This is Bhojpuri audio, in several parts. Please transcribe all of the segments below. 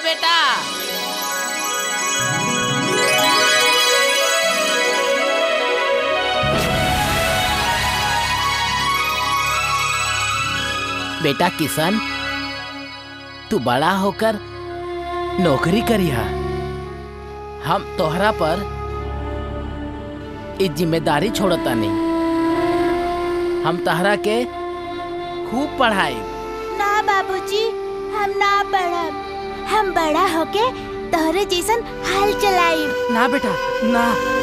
बेटा बेटा किशन तू बड़ा होकर नौकरी करिहा हम तोहरा पर इस जिम्मेदारी छोड़ता नहीं हम तहरा के खूब पढ़ाई ना बाबूजी हम ना पढ़ब हम बड़ा होके तोहरे जैसन हाल चलाई ना बेटा ना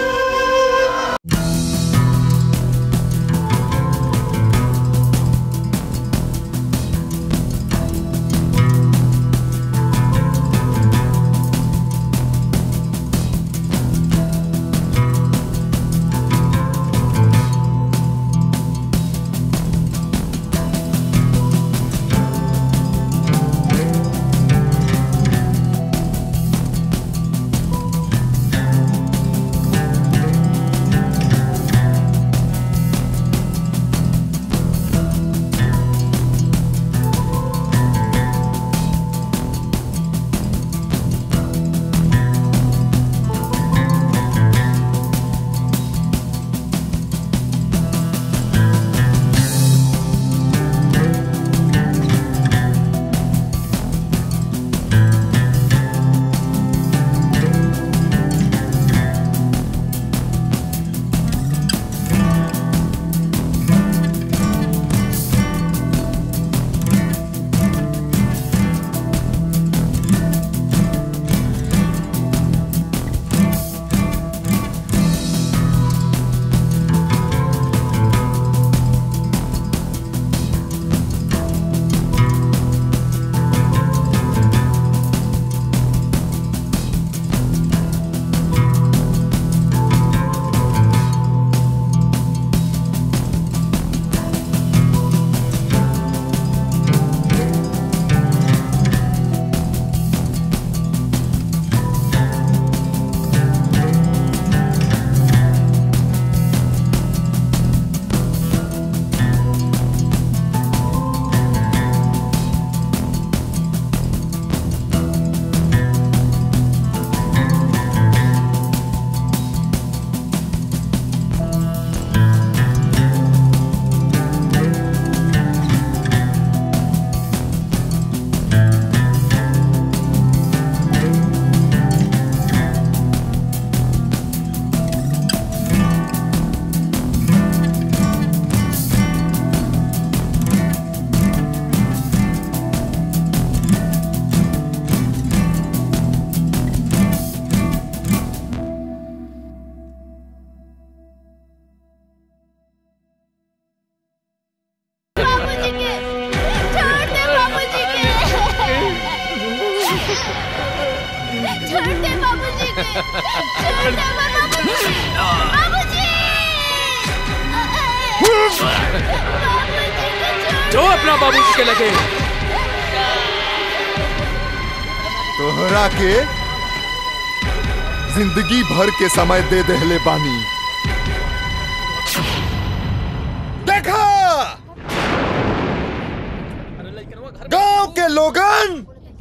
बाबूजी के छोड़ दे बाबूजी के छोड़ दे बाबूजी के छोड़ दे बाबूजी बाबूजी जो अपना बाबूजी के लगे तोहरा के जिंदगी भर के समय दे देहले बानी देखा गांव के लोगन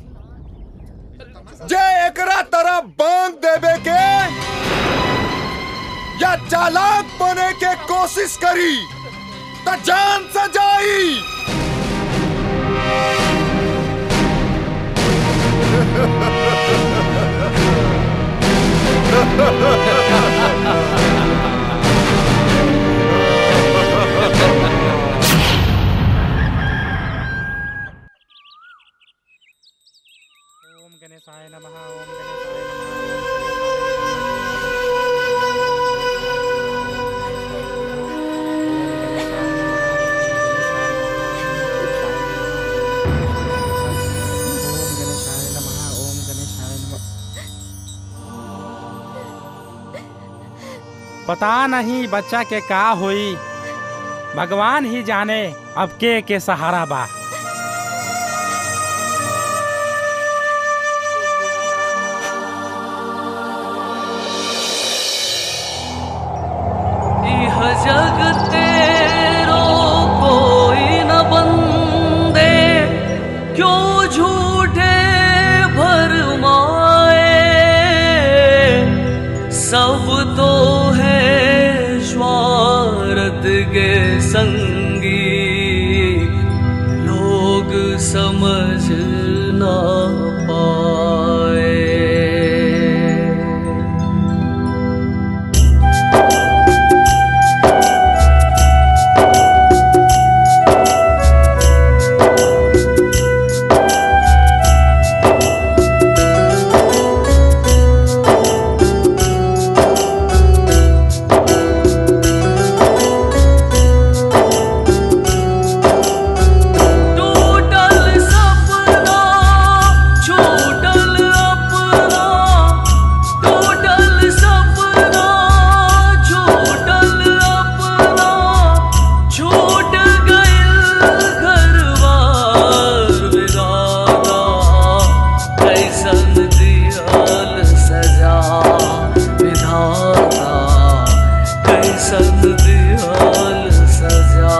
जे एकरा तरफ बांध देवे के या चालाक बने के कोशिश करी त जान से जाई ओम गणेशाय नमः ओम गणेशाय पता नहीं बच्चा के का होई भगवान ही जाने अब के के सहारा बा इह जग तेरो कोई न बंदे क्यों झूठे भर समझ ना पाए टूटल सपना छूटल अपना टूटल सपना छूटल अपना छूट गइल घरवार विधाता कैसन दियल सजा विधाता कैसन दियल सजा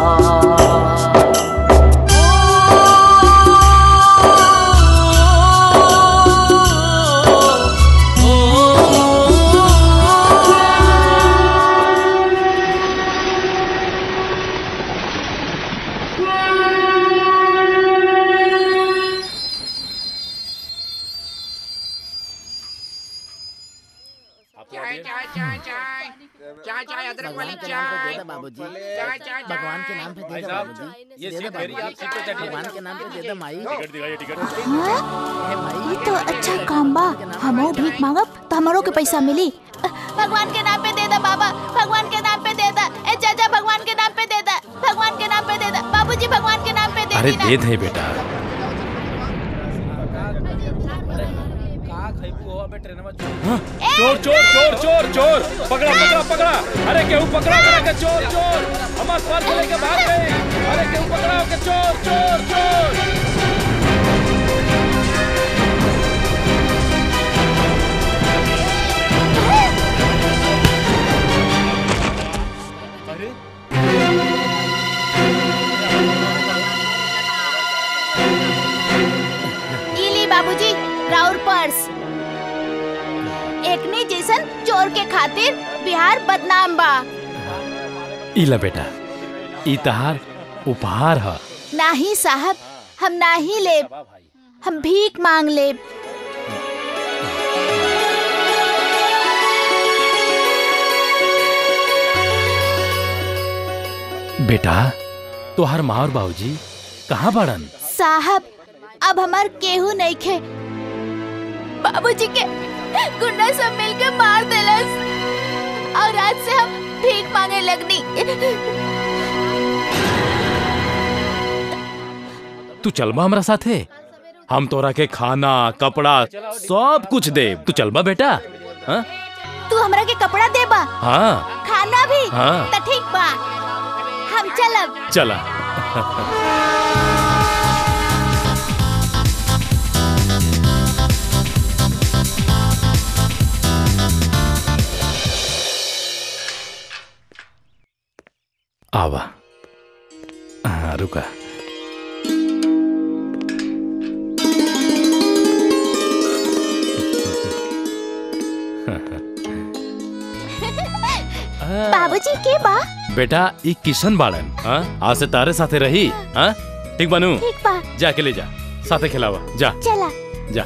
भगवान के नाम पे दे दे बाबूजी भगवान के नाम पे दे दे बाबूजी ये दे दे सीट मेरी आप बाबूजी सीट पे चढ़िए भगवान के नाम पे दे दे माई टिकट दिखाइए टिकट हे माई ये तो अच्छा काम बा हमो भीख मांगब तो हमारो के पैसा मिली भगवान के नाम पे दे दा बाबा भगवान के नाम पे दे दा ए चाचा भगवान के नाम पे दे दा भगवान के नाम पे दे दा बाबूजी भगवान के नाम पे दे अरे दी ना। दे दे बेटा चोर चोर चोर चोर चोर पकड़ा पकड़ा पकड़ा अरे केहू पकड़ा पकड़ा के चोर चोर हमार पर्स लेके भाग गए अरे केहू पकड़ा के चोर चोर चोर ई ली बाबूजी राउर पर्स एकने जैसन चोर के खातिर बिहार बदनाम बा इला बेटा ई तहार उपहार ह नाही साहब हम नाही लेब हम भीख मांग लेब बेटा तोहार माँ और बाबूजी कहाँ बाड़न साहब अब हमार केहू नहीं खे बाबूजी के गुंडा सब मिलके मार देलस और आज से हम भीख मांगे लगनी तू चलबा हमरा साथे हम तोरा के खाना कपड़ा सब कुछ दे तू चलबा बेटा हाँ तू हमरा के कपड़ा देबा हाँ खाना भी हाँ। त ठीक बा हम चलब चला आवा हाँ रुका बाबूजी के बा बेटा ई किशन बाड़न हाँ आज से तारे साथे रही हाँ ठीक बनू ठीक बा जाके ले जा साथे खिलावा जा चला जा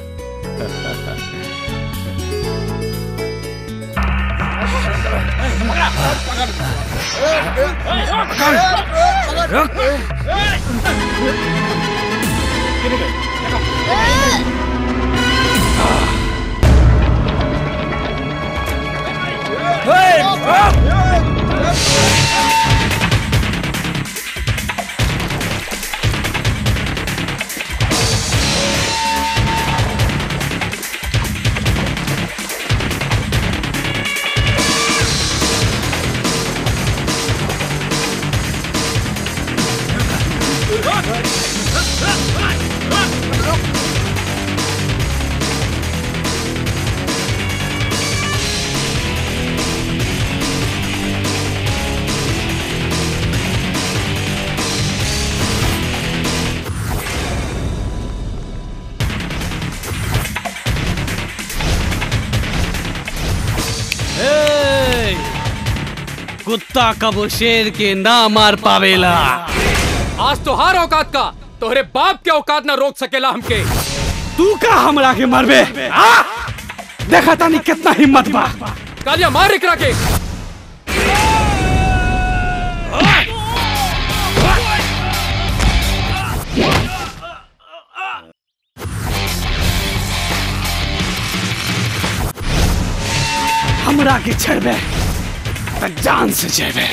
ए, कुत्ता कबो शेर के ना मार पावेला आज तो हार औकात का तोहरे बाप के औकात ना रोक सकेला हमके तू का हमरा के मरबे आ? देखा तानी कितना हिम्मत बा कालिया मार एकरा के हमरा के छड़बे त जान से जेबे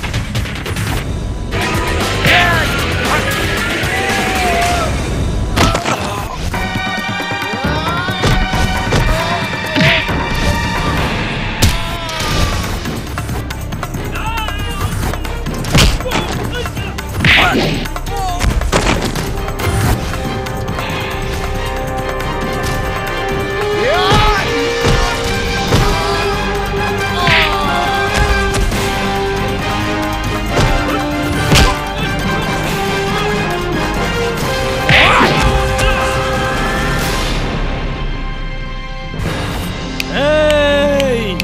Hey!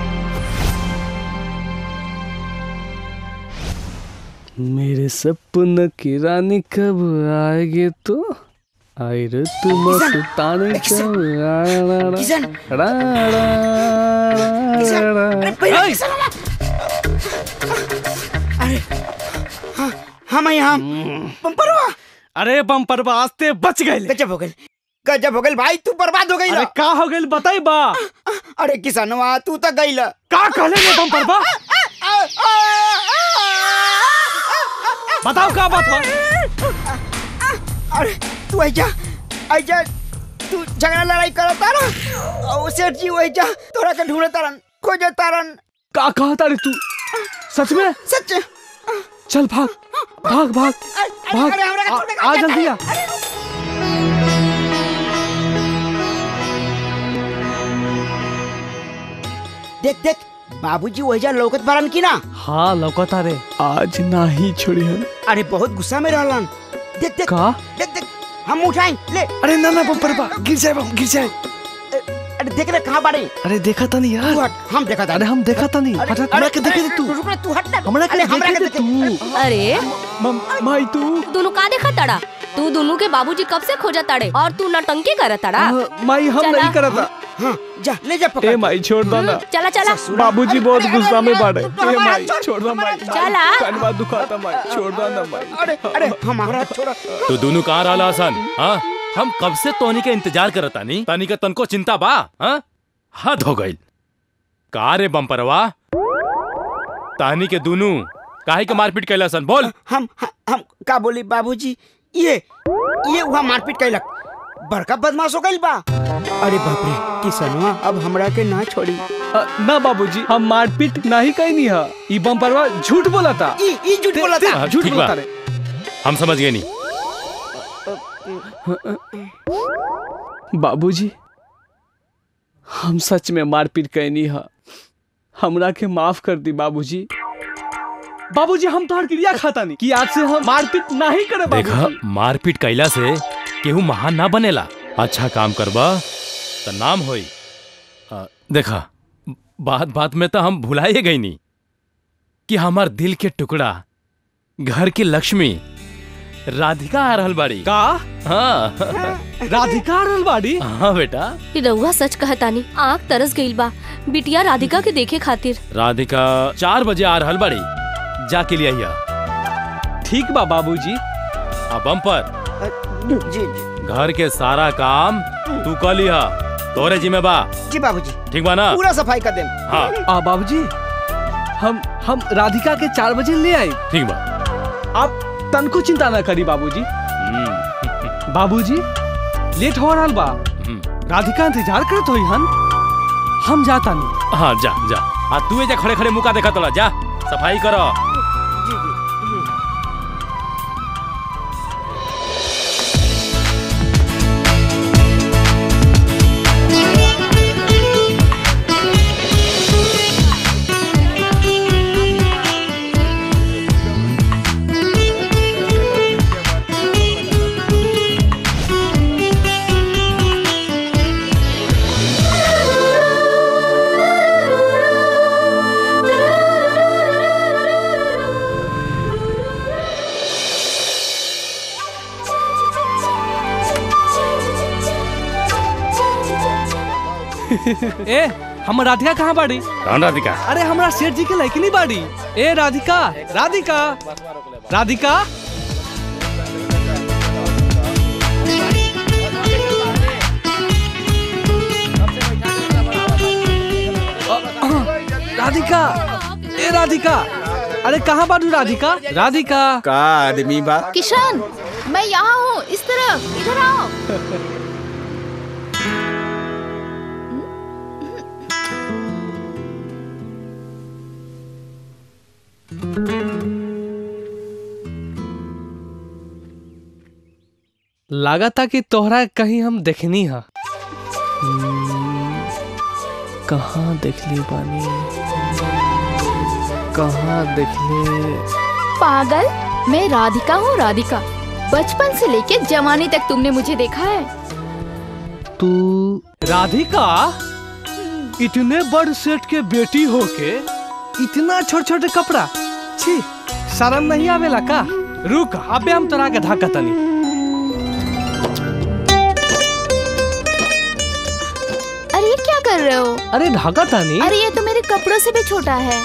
मेरे सपन की रानी कब आएगी तो आई रे तू मस्तानी कब किशन! रा रा रा रा अरे हाँ हाँ मैं यहाँ पंपरवा अरे बम्पर वास्ते बच गए गजब हो गई गजब हो गई भाई तू बर्बाद हो गई अरे का हो गइल बताई बा अरे किसनवा तू तो गई का कहले ने बम्पर बा बताओ का बात बा अरे तू ऐजा ऐजा तू झगड़ा लड़ाई करो तारा और सेठ जी ऐजा तोरा के ढूंढे तारन खोजे तारन का कहा तारे तू सच में सच चल भाग भाग भाग भाग अरे हमरा के आ, छोड़ दे, आ जल्दी आ देख देख बाबूजी वहीजा लौकत बारन की ना हाँ लौकता रे आज ना ही छोड़ी है अरे बहुत गुस्सा में रहलन देख देख का देख देख हम उठाएं ले अरे ना ना बम्पर बा गिर जाए बम गिर जाए अरे देख रे कहाँ बाड़े अरे देखा था नहीं तू यार हट हम देखा था अरे हम देखा था नहीं अरे, हट हट अरे, हमरा के देखे अरे, दे तू रुक रे तू हट ना हमरा के अरे, हमरा देखे के दे देखे- तू अरे मम माई तू दोनों का देखा तड़ा तू दोनों के बाबूजी कब से खोजा ताड़े और तू नटंकी करत तड़ा आ, माई हम चला। नहीं करा था हाँ जा ले जा पकड़ ए माई छोड़ दो ना चला चला बाबूजी बहुत अरे, गुस्सा में अरे, बाड़े तू तो ए हमारा माई छोड़, छोड़ दो माई चला। कनवा दुखाता माई छोड़ दो ना माई अरे अरे हमारा छोड़ा तू दोनों कहाँ रहा हसन हाँ हम कब से तोनी के इंतजार करत तानी तानी का तनको चिंता बा हाँ हद हो गई का रे बम्परवा तानी के दोनों काहे के मारपीट कैला सन बोल हम हम- हम का बोली बाबूजी ये ये वहाँ मारपीट कैलक बड़का बदमाश हो गइल बा अरे बाप रे किसनवा अब हमरा के ना छोड़ी अ, ना बाबूजी हम मारपीट नहीं कहीं नहीं है ई बम्परवा झूठ बोला था ई ई झूठ बोला था हाँ, झूठ ठीक बोला बा। था रे हम समझ गए नहीं बाबूजी हम सच में मारपीट कैनी है हमरा के माफ कर दी बाबूजी बाबूजी हम तोहर क्रिया खाता नहीं कि आज से हम मारपीट नहीं करे देखा बाबूजी मारपीट कैला से केहू महान ना बनेला अच्छा काम करबा तो नाम होई आ, देखा बात बात में तो हम भुलाए गई नहीं कि हमार दिल के टुकड़ा घर की लक्ष्मी राधिका आ रहल बाड़ी का हाँ राधिका रलवाड़ी हाँ बेटा ई रउआ सच कहतानी आँख तरस गइल बा बिटिया राधिका के देखे खातिर राधिका चार बजे आ रहल बाड़ी जाके लिए आइया ठीक बा बाबूजी आ बम्पर जी जी घर के सारा काम तू कर लिया तोरे जिम्मे बा जी बाबूजी ठीक बा ना पूरा सफाई कर दे हाँ आ बाबूजी हम हम राधिका के चार बजे ले आई ठीक बा आप तनको चिंता ना करी बाबूजी हम्म, बाबूजी लेट हो रहा बा हम्म। राधिका इंतजार करत होई हन हम जाता नहीं हाँ जा जा आ तू जा खड़े खड़े मुका देखा तोला जा सफाई करो ए हम राधिका कहाँ बाड़ी कौन राधिका अरे हमरा सेठ जी के लड़की नहीं बाड़ी ए राधिका राधिका राधिका राधिका ए राधिका अरे कहाँ बाड़ू राधिका राधिका का आदमी बा किशन मैं यहाँ हूँ इस तरफ इधर आओ लगा था कि तोहरा कहीं हम देखनी हा कहाँ देखली बानी कहाँ देखले पागल मैं राधिका हूँ राधिका बचपन से लेके जवानी तक तुमने मुझे देखा है तू राधिका इतने बड़ सेठ के बेटी होके इतना छोटे छोटे कपड़ा छी शर्म नहीं आवेला का रुक अबे हम तोरा के धाका तनी अरे ये क्या कर रहे हो अरे धाका तनी अरे ये तो मेरे कपड़ों से भी छोटा है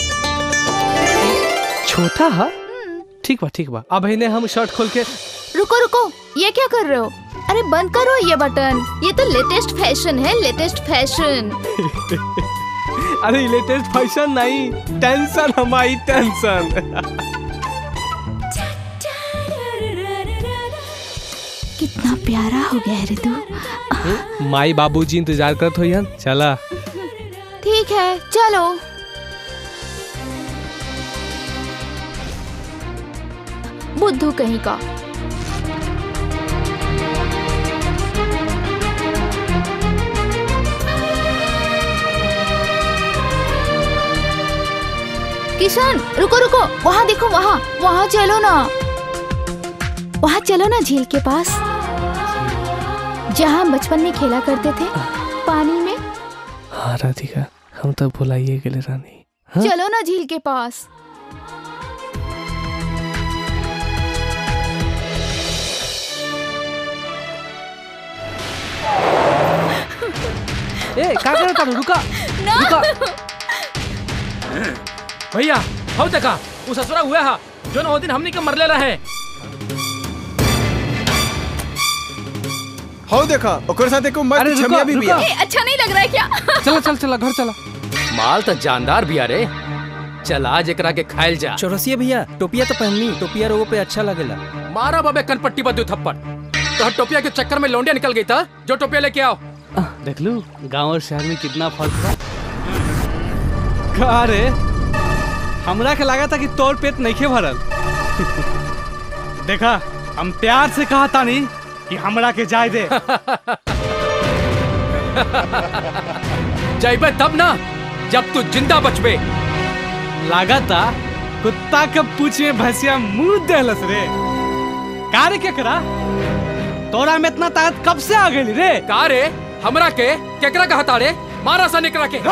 छोटा हा ठीक बा ठीक बा अब इन्हें हम शर्ट खोल के रुको रुको ये क्या कर रहे हो अरे बंद करो ये बटन ये तो लेटेस्ट फैशन है लेटेस्ट फैशन अरे लेटेस्ट फैशन नहीं टेंशन हमारी टेंशन कितना प्यारा हो गया है रे तू माई बाबूजी इंतजार करत हो चला ठीक है चलो बुद्धू कहीं का किशन रुको रुको वहाँ देखो वहाँ वहाँ चलो ना वहाँ चलो ना झील के पास जहाँ हम बचपन में खेला करते थे पानी में हाँ राधिका हम तो भुलाइए गेले रानी हाँ? चलो ना झील के पास ए का करे तारू रुका रुका भैया हो देखा वो ससुरा हुआ हा जो ना दिन हमनी के मरले रहे हो देखा ओकर साथ एको मत अरे रुको, छमिया भी बिया रुको। ए, अच्छा नहीं लग रहा है क्या चला चल चला घर चला माल तो जानदार भी अरे चल आज एकरा के खाइल जा चौरसिया भैया टोपिया तो पहननी टोपिया रोगो पे अच्छा लगेला मारा बाबे कनपट्टी बदू थप्पड़ तो टोपिया के चक्कर में लौंडिया निकल गई था जो टोपिया लेके आओ देख लू गांव और शहर में कितना फर्क बा का रे हमरा के लगा था कि तोर पेट नहीं खे भरल देखा हम प्यार से कहा था नहीं कि हमरा के जाय दे जाइबे तब ना जब तू जिंदा बचबे लागा था कुत्ता के पूछ में भैंसिया मुंह देलस रे का रे क्या करा तोरा में इतना ताकत कब से आ गई रे का रे हमरा के केकरा कहता रे मारा सा निकरा के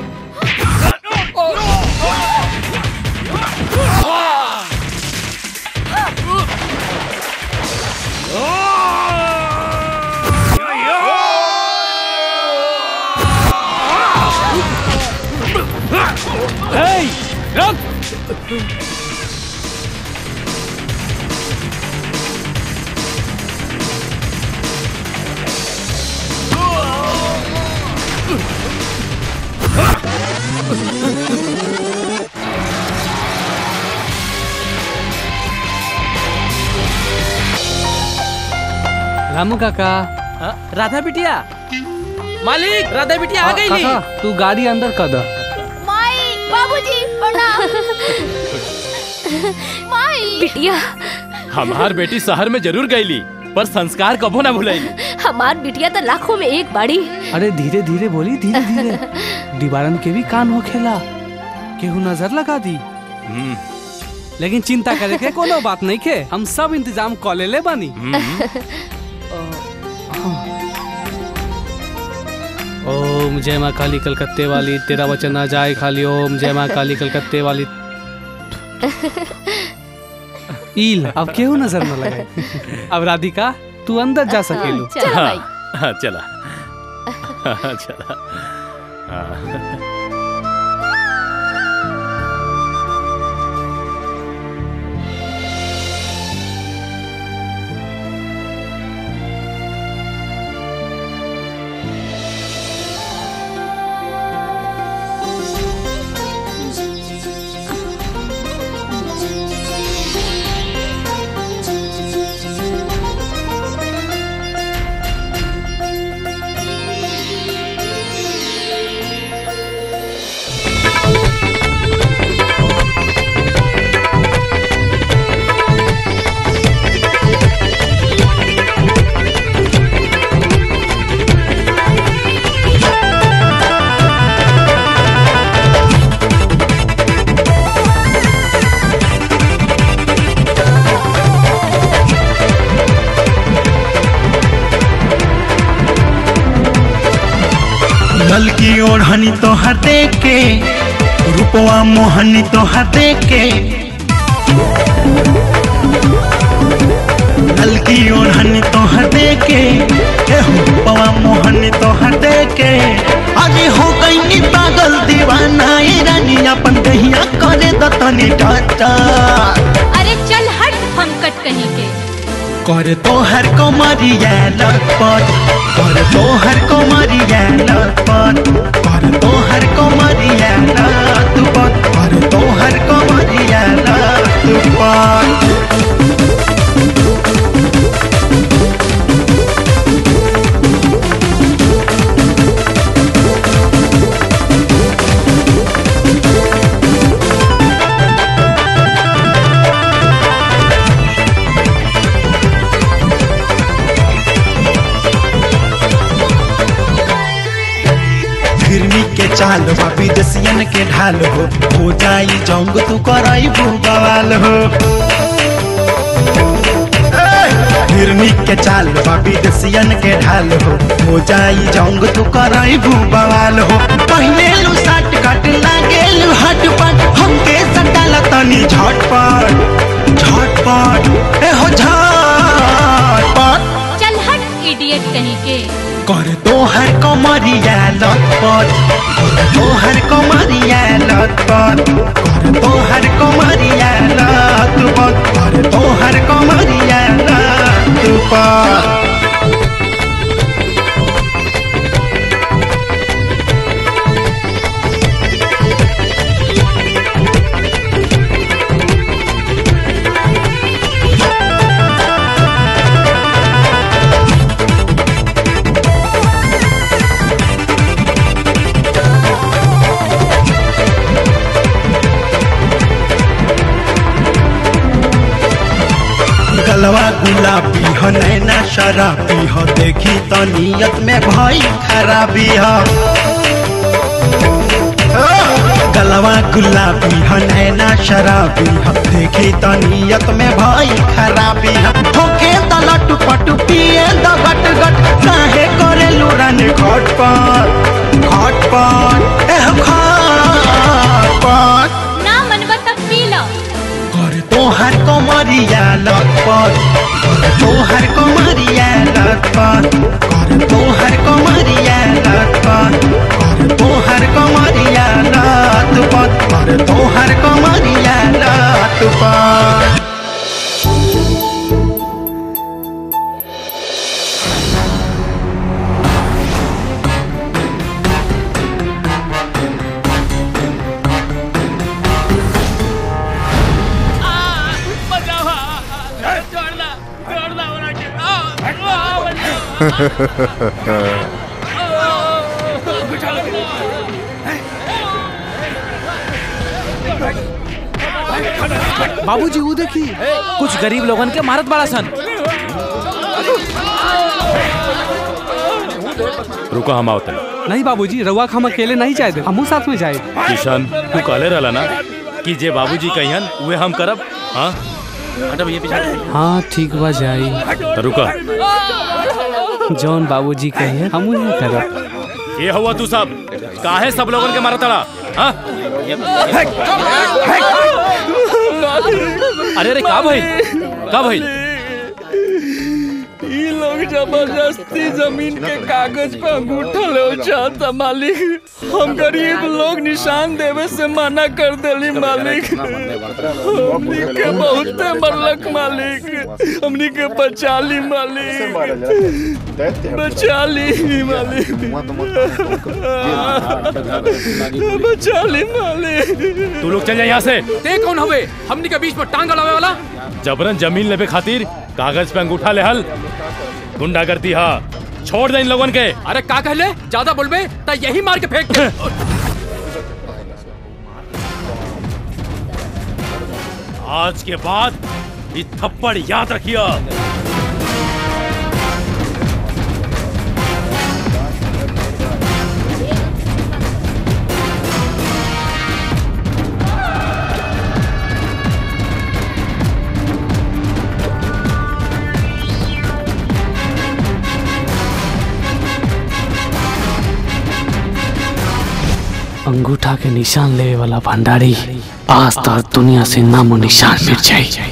Hey! Run! रामू काका राधा बिटिया मालिक राधा बिटिया आ गई काका तू गाड़ी अंदर कर दे माई बाबूजी प्रणाम माई बिटिया हमार बेटी शहर में जरूर गईली पर संस्कार कबो ना भुलाईली हमार बिटिया तो लाखों में एक बाड़ी अरे धीरे धीरे बोली धीरे धीरे दीवारन के भी कान हो खेला केहू नजर लगा दी लेकिन चिंता करे के कोनो बात नहीं के हम सब इंतजाम कर लेले बानी ओम जय माँ काली कलकत्ते वाली तेरा वचन ना जाए खाली ओम जय माँ काली कलकत्ते वाली ईल अब केहू नजर न लगाए अब राधिका तू अंदर जा सकेलू चलो भाई हाँ चला चला हाँ। लल की ओढ़नी तोहर देख के रूपवा मोहनी तोहर देख के लल की ओढ़नी तोहर देख के ए रूपवा मोहनी तोहर देख के अरे हो गई पागल दीवाना ए रानी अपन दहिया करे दतनी टाटा अरे चल हट हम कट कहीं के कर तोहर कोमरिया लपट कर तोहर कोमरिया लपट कर तोहर कोमरिया लपट कर तोहर कोमरिया लपट फिरनी के चाल बा विदेशियन के ढाल हो हो जाई जंग तू कराई बवाल हो फिरनी के चाल बा विदेशियन के ढाल हो हो जाई जंग तू कराई बवाल हो पहले लू सट कट लागे लू हट पट हमके सटाला तनी झटपट झटपट ए हो झटपट चल हट इडियट कहीं के कर तोहर कमरिया लटपट कर तोहर कमरिया लटपट कर तोहर कमरिया लटपट कर तोहर कमरिया लटपट गलवा गुलाबी ह नैना शराबी ह देखी त नियत में भई खराबी ह गलवा गुलाबी ह नैना शराबी ह देखी त नियत में भई खराबी ह ठोके त लट पट पिए द गट गट काहे करे लुरन खटपट खटपट एह खटपट ना मनवा तब पी लो कर तोहर कमरिया लटपट कर तोहर कमरिया लटपट कर तोहर कमरिया लटपट कर तोहर कमरिया लटपट कर तोहर कमरिया लटपट बाबूजी वो देखी कुछ गरीब लोगन के मारत बड़ा सन रुको हम आवत नहीं बाबूजी रउआ हम अकेले नहीं जाए दे हमू साथ में जाए किशन तू कहले रहला ना कि जे बाबूजी कहियन उहे हम करब हाँ हटा भैया पीछे हट। हाँ ठीक बा जाई तो रुका जौन बाबूजी कहिए हमू नहीं करब ये हुआ तू सब काहे सब लोगन के मारा तड़ा हाँ अरे अरे का भाई का भाई ई लोग लोग जबरदस्ती जमीन के कागज पे अंगूठा ले चाहता मालिक हम गरीब लोग निशान देवे से मना कर देली मालिक हमनी के बहुत मरलक मालिक हमनी के बचा ली मालिक बचा ली मालिक बचा ली मालिक तू लोग चल जा यहाँ से ते कौन हवे हमनी के बीच में टांग अड़ावे वाला जबरन जमीन लेवे खातिर कागज पे अंगूठा ले हल गुंडा करती हा छोड़ दे इन लोगन के अरे का कहले ज्यादा बोलबे त यही मार के फेंक दे आज के बाद ये थप्पड़ याद रखियो अंगूठा के निशान लेवे वाला भंडारी आज तक दुनिया से नामो निशान मिट जाए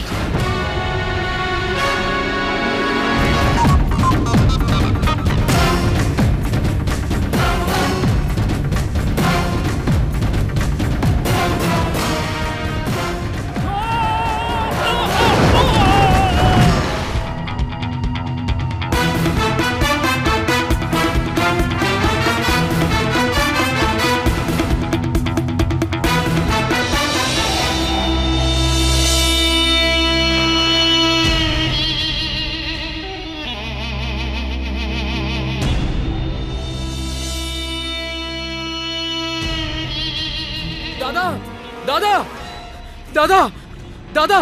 दादा दादा दादा दादा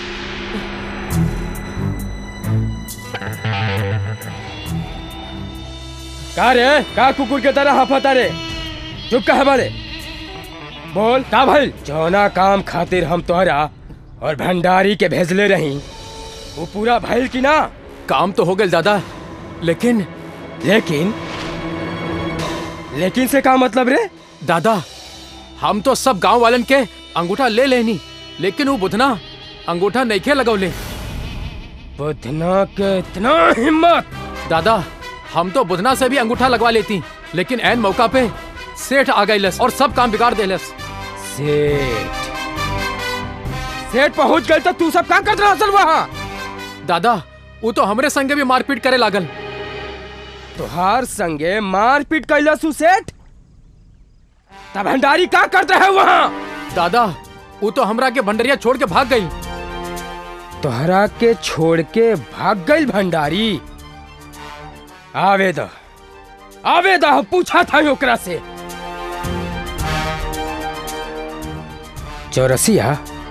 का रे का कुकुर के तरह हाफता रे चुप का हमारे बोल का भाई जौना काम खातिर हम तोहरा और भंडारी के भेजले रही वो पूरा भइल की ना काम तो हो गए दादा लेकिन लेकिन लेकिन से का मतलब रे दादा हम तो सब गांव वालन के अंगूठा ले लेनी लेकिन वो बुधना अंगूठा नहीं खे लगौले बुधना के इतना हिम्मत दादा हम तो बुधना से भी अंगूठा लगवा लेती लेकिन एन मौका पे सेठ आ गई और सब काम बिगाड़ देलस सेठ सेठ पहुंच गए तो तू सब का करत रहल वहां दादा वो तो हमरे संगे भी मारपीट करे लागल तुहार संगे मारपीट कैलस उ सेठ तब भंडारी का करते है वहां दादा वो तो हमरा के भंडरिया छोड़ के भाग गई तोहरा के छोड़ के भाग गई भंडारी आवे द आवे द पूछा था ओकरा से चौरसिया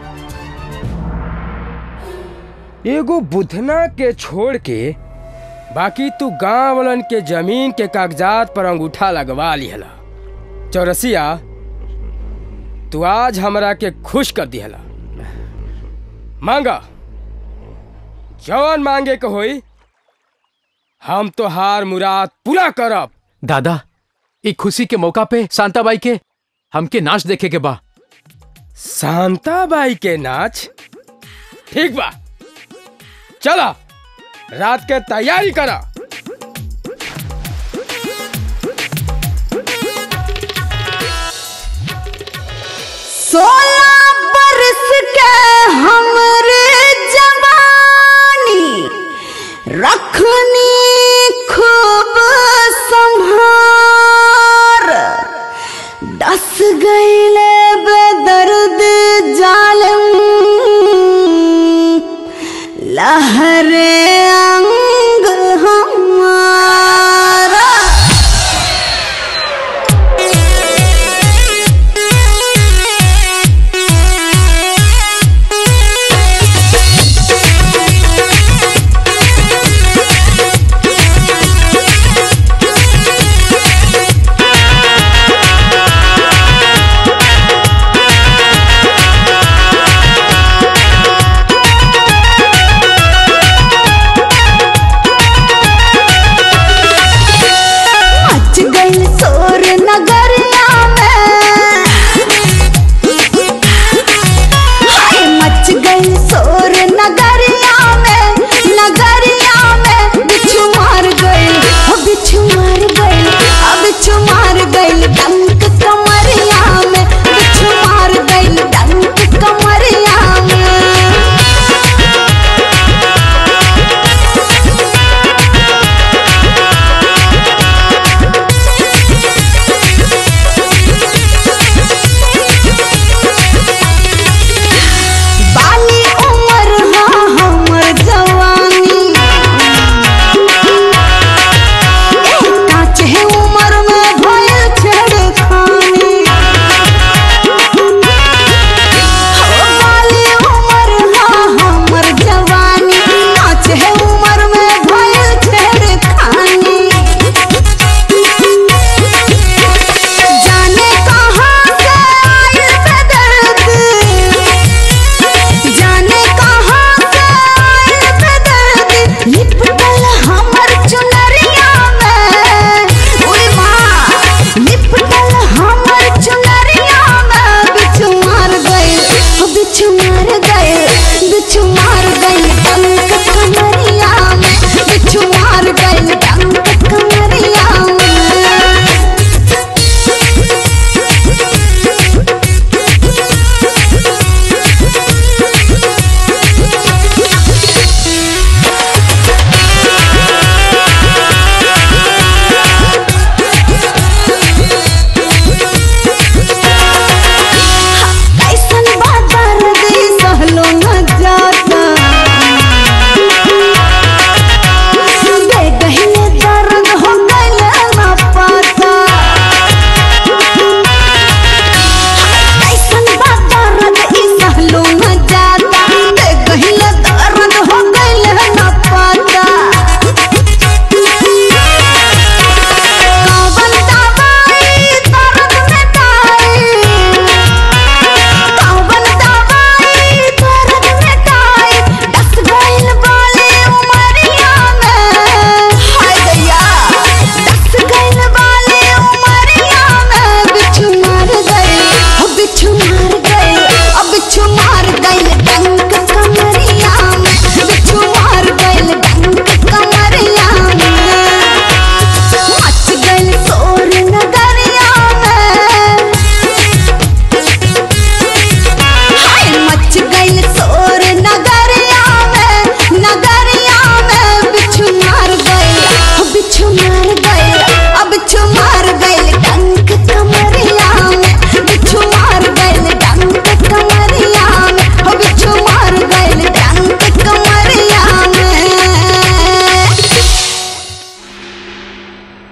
एगो बुधना के छोड़ के बाकी तू गांव वालन के जमीन के कागजात पर अंगूठा लगवा लिहला चौरसिया तू आज हमरा के खुश कर दिहला मांगा जवन मांगे के होई हम तो हार मुराद पूरा करब दादा एक खुशी के मौका पे शांताबाई के हमके नाच देखे के बा शांताबाई के नाच ठीक बा चला रात के तैयारी करा सोलह बरस के हमरे जवानी रखनी खूब संभार डस गईले बेदर्द जालम लहरे अंग हमारा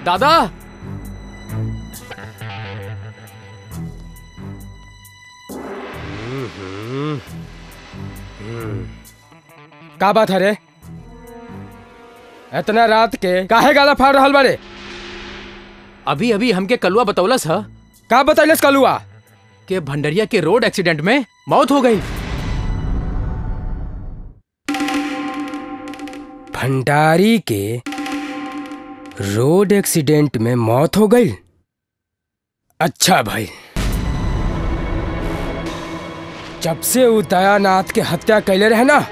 दादा का बात है रे इतना रात के काहे गाला फाड़ रहल बारे अभी अभी हमके कलुआ बतौलस ह का बतैलस कलुआ के भंडरिया के रोड एक्सीडेंट में मौत हो गई भंडारी के रोड एक्सीडेंट में मौत हो गई अच्छा भाई जब से वो दयानाथ के हत्या कैले रहे ना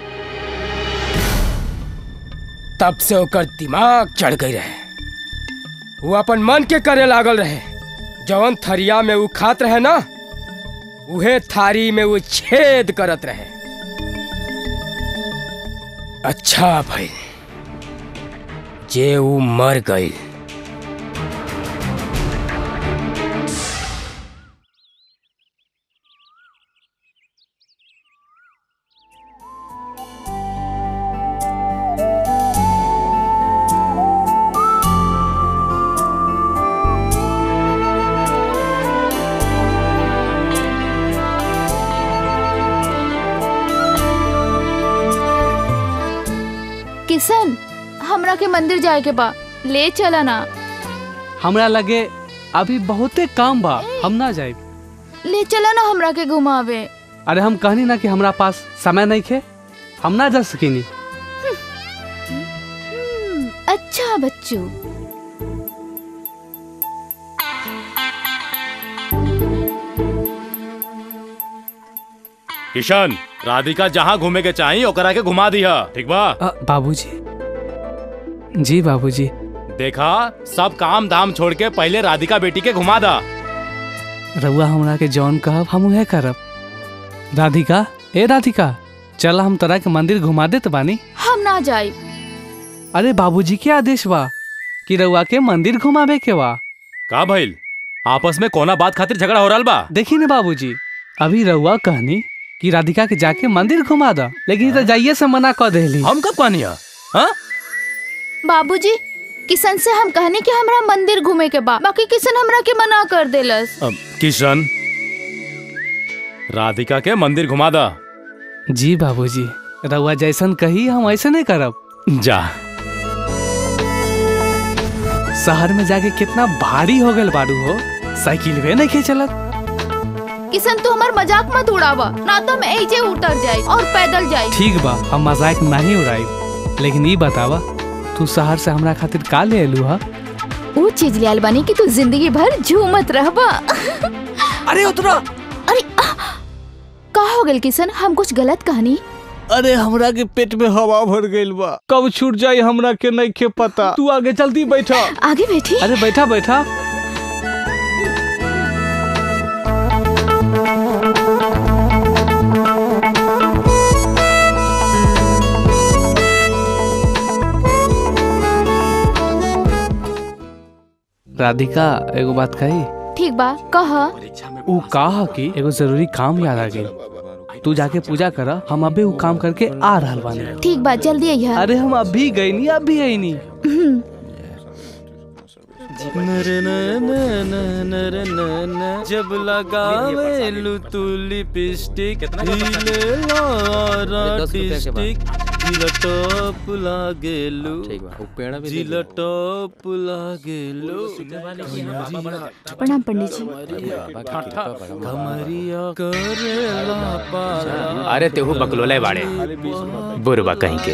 तब से ओकर दिमाग चढ़ गई रहे वो अपन मन के करे लागल रहे जवन थरिया में वो खात रहे ना उहे थारी में वो छेद करत रहे अच्छा भाई जे वो मर गई किशन हमरा के मंदिर जाए के बा ले चला ना हमरा लगे अभी बहुते काम बा हम ना जाए ले चला ना हमरा के घुमावे अरे हम कहनी ना कि हमरा पास समय नहीं खे हम ना जा सकीनी हम्म, अच्छा बच्चू किशन राधिका जहाँ घूमे के चाही ओकरा के घुमा दिया ठीक बा बाबूजी जी बाबूजी देखा सब काम धाम छोड़ के पहले राधिका बेटी के घुमा दा रउआ हमरा के जौन कहब हम उहे करब राधिका ए राधिका चल हम तोरा के मंदिर घुमा देत बानी हम ना जाए अरे बाबूजी के आदेश बा कि रउआ के मंदिर घुमावे के बा का भइल आपस में कोना बात खातिर झगड़ा हो रहा बा देखी ने बाबूजी अभी रउआ कहनी कि राधिका के जाके मंदिर घुमा दा लेकिन ई तो जाइए से मना कर देली हम कब कहनी हाँ बाबूजी किशन से हम कहनी कि हमरा मंदिर घूमे के बा बाकी किशन हमरा के मना कर देलस अब किशन राधिका के मंदिर घुमा दा जी बाबूजी रउआ जैसन कही हम ऐसे नहीं करब जा शहर में जाके कितना भारी हो गल बारू हो साइकिल वे नहीं खे चलत किशन तू हमार मजाक मत उड़ावा ना तो मैं ऐजे उतर जाए और पैदल जाए ठीक बा हम मजाक नहीं उड़ाई लेकिन ई बतावा तू शहर से हमरा खातिर का ले अलू हा वो चीज लियाल बनी कि तू जिंदगी भर झूमत रहबा अरे उतरा अरे आह! का हो गल किशन हम कुछ गलत कहानी अरे हमरा के पेट में हवा भर गइल बा कब छूट जाई हमरा के नहीं के पता तू आगे जल्दी बैठा आगे बैठी अरे बैठा बैठा राधिका एगो बात कही ठीक बा कह ऊ कहा कि एगो जरूरी काम याद आ गई तू जाके पूजा कर हम अभी ऊ काम करके आ रहल बानी ठीक बा जल्दी अइहा अरे हम अभी गई नी अभी आई नी हम्म, जब लगावे लू तू लिपस्टिक हिले डिस्टिक जिलटॉप लागेलू जिलटॉप लागेलू प्रणाम पंडित जी कमरिया करेला पारा अरे तेहू बकलोले बाड़े बुरबा कहीं के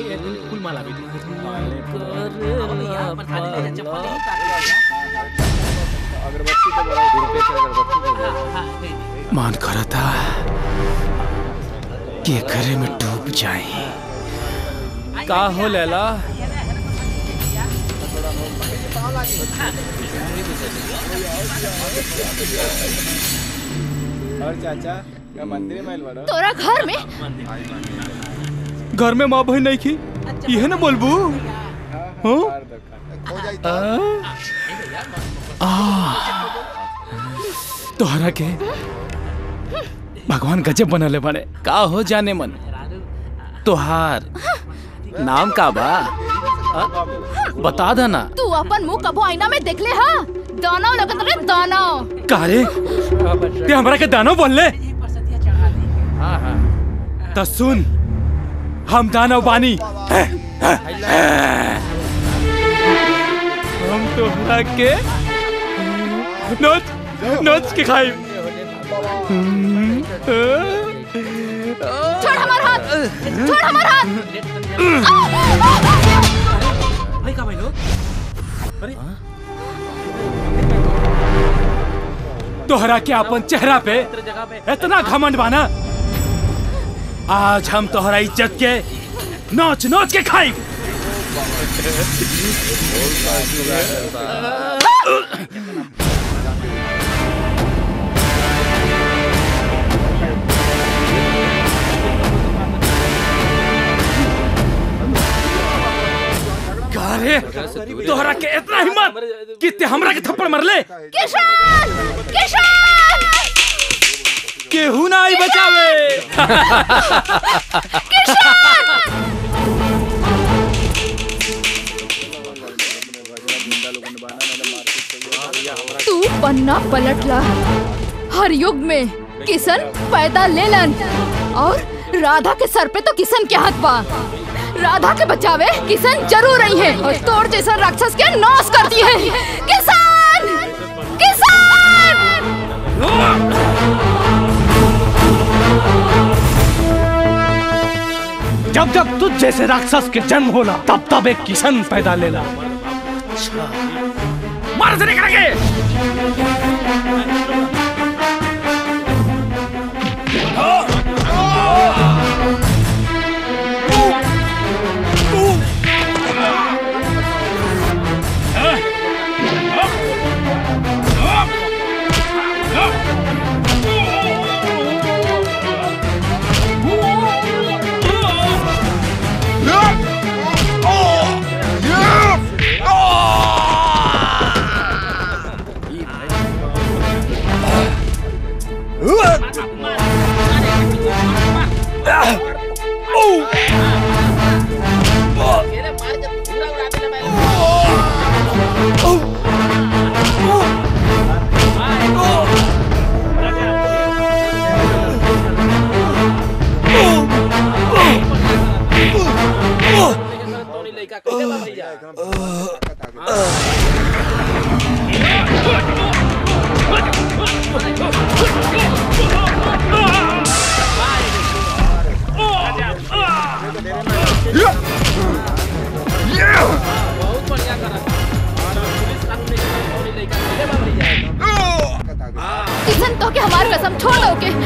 मान करा था कि घरे में डूब जाए का हो लैला और चाचा का मंदिर में आइल बाड़ो तोरा घर में घर में माँ बहन नहीं की यह ना बोलबू हाँ? तोहरा के भगवान गजब बनले बने का हो जाने मन तोहार नाम का बा बता देना तू अपन मुंह कबो आईना में देख ले हा दाना लगत रे दाना कारे ते हमरा के दानव बोल ले तो सुन हम दानव बानी हम तोहरा के नोच नोच के खाई छोड़ हमार हाथ छोड़ हमार हाथ तोहरा के अपन चेहरा पे इतना घमंड बाना आज हम तोहरा इज्जत के नोच नोच के खाई कारे तोहरा के इतना हिम्मत कि ते हमरा के थप्पड़ मारले किशन किशन केहू ना आई बचावे तू पन्ना पलटला हर युग में किशन पैदा लेलन और राधा के सर पे तो किशन के हाथ बा राधा के बचावे किशन जरूर रही है और तोड़ जैसा राक्षस के नाश कर दिए किसान किसान जब जब तुझ जैसे राक्षस के जन्म होला तब तब एक किशन पैदा लेला मार से निकलेंगे किशन तो के हमार कसम छोड़ दो के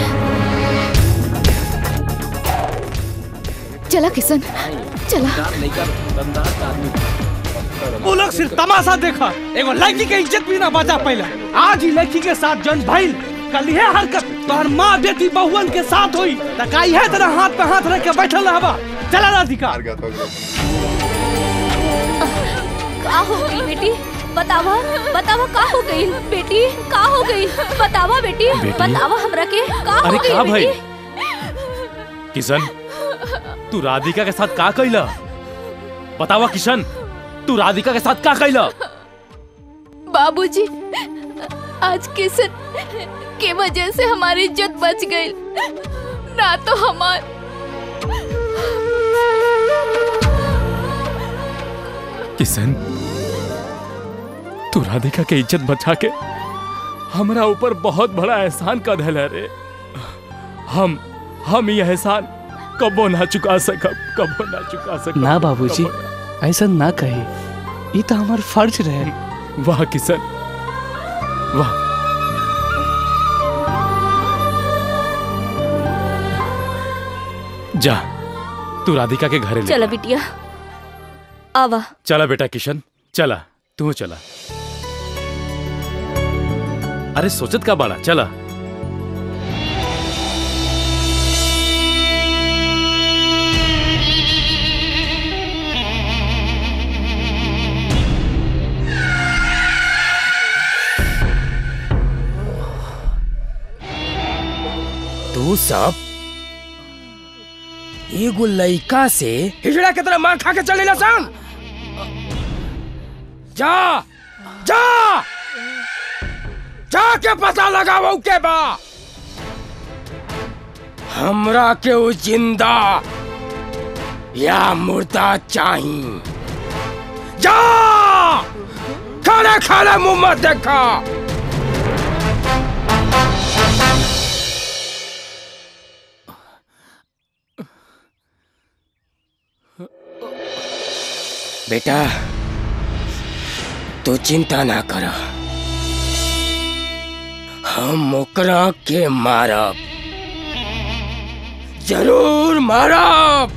चला किशन चला वो लोग सिर्फ तमाशा देखा एगो लड़की के इज्जत भी ना बचा पहले आज ही लड़की के साथ जन भइल कल ये हरकत तोहर माँ बेटी बहुवन के साथ हुई त का इहे तरह हाथ पे हाथ रख के बैठल रहबा चला राधिका का हो गई बेटी बतावा बतावा का हो गई बेटी का हो गई बतावा बेटी बेटी? बतावा हमरा के का हो अरे गई का भाई बेटी किशन तू राधिका के साथ का कैला बतावा किशन तू राधिका के साथ का कैला बाबूजी आज किशन के वजह से हमारी इज्जत बच गई ना तो हमार किशन तू राधिका के इज्जत बचा के हमरा ऊपर बहुत बड़ा एहसान का धल है रे हम हम ये एहसान कबो ना चुका सकब कबो ना चुका सकब ना बाबूजी ऐसा ना कही ये तो हमार फर्ज रहे वाह किशन वाह जा तू राधिका के घरे ले चला बिटिया आवा चला बेटा किशन चला तू चला अरे सोचत का बाड़ा चला तू सब एगो लइका से हिजड़ा के तरह मार खा के चलेला सन जा जा जाके पता लगाओ के बा हमरा के वो जिंदा या मुर्दा चाही जा खाना खाना मुंह मत देखा बेटा तू चिंता ना कर हम ओकरा के मारब जरूर मारब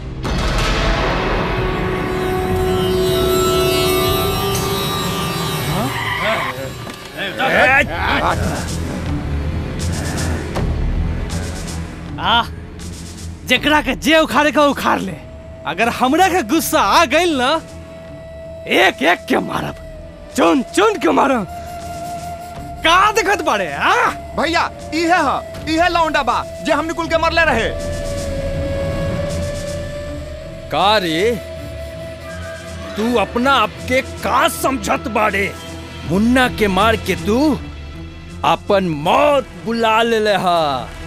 आ जेकरा के जे उखाड़े का उखाड़ ले अगर हमरा के गुस्सा आ गइल ना एक एक के मारब चुन चुन के मारब का देखत बाड़े आ भैया इहे ह इहे लौंडा बा जे हमने कुल के मरले रहे का रे तू अपना आप के का समझत बाड़े मुन्ना के मार के तू अपन मौत बुला ले हा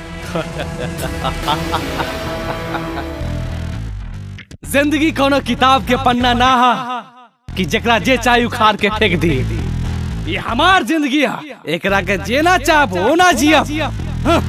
जिंदगी कोनो किताब के पन्ना ना हा कि जेकरा जे चाहे उखाड़ के फेंक दी ये हमार जिंदगी है एकरा के जेना चाहब वो ना जियब हाँ।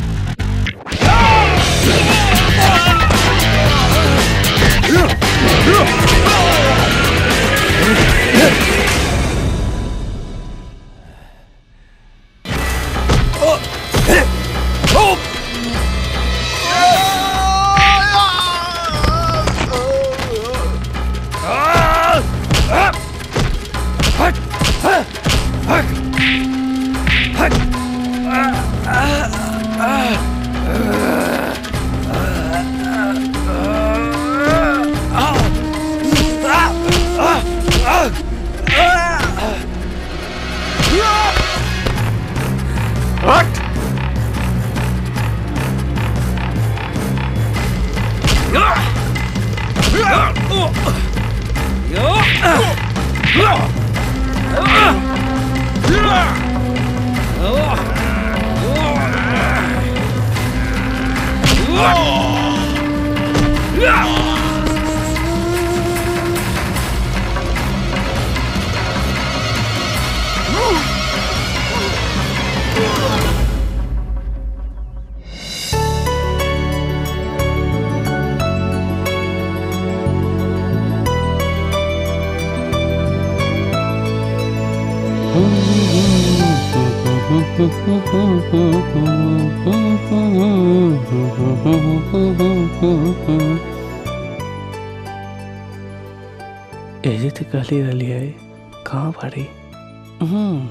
एजे तो कहली रहली है कहाँ भाड़ी हम्म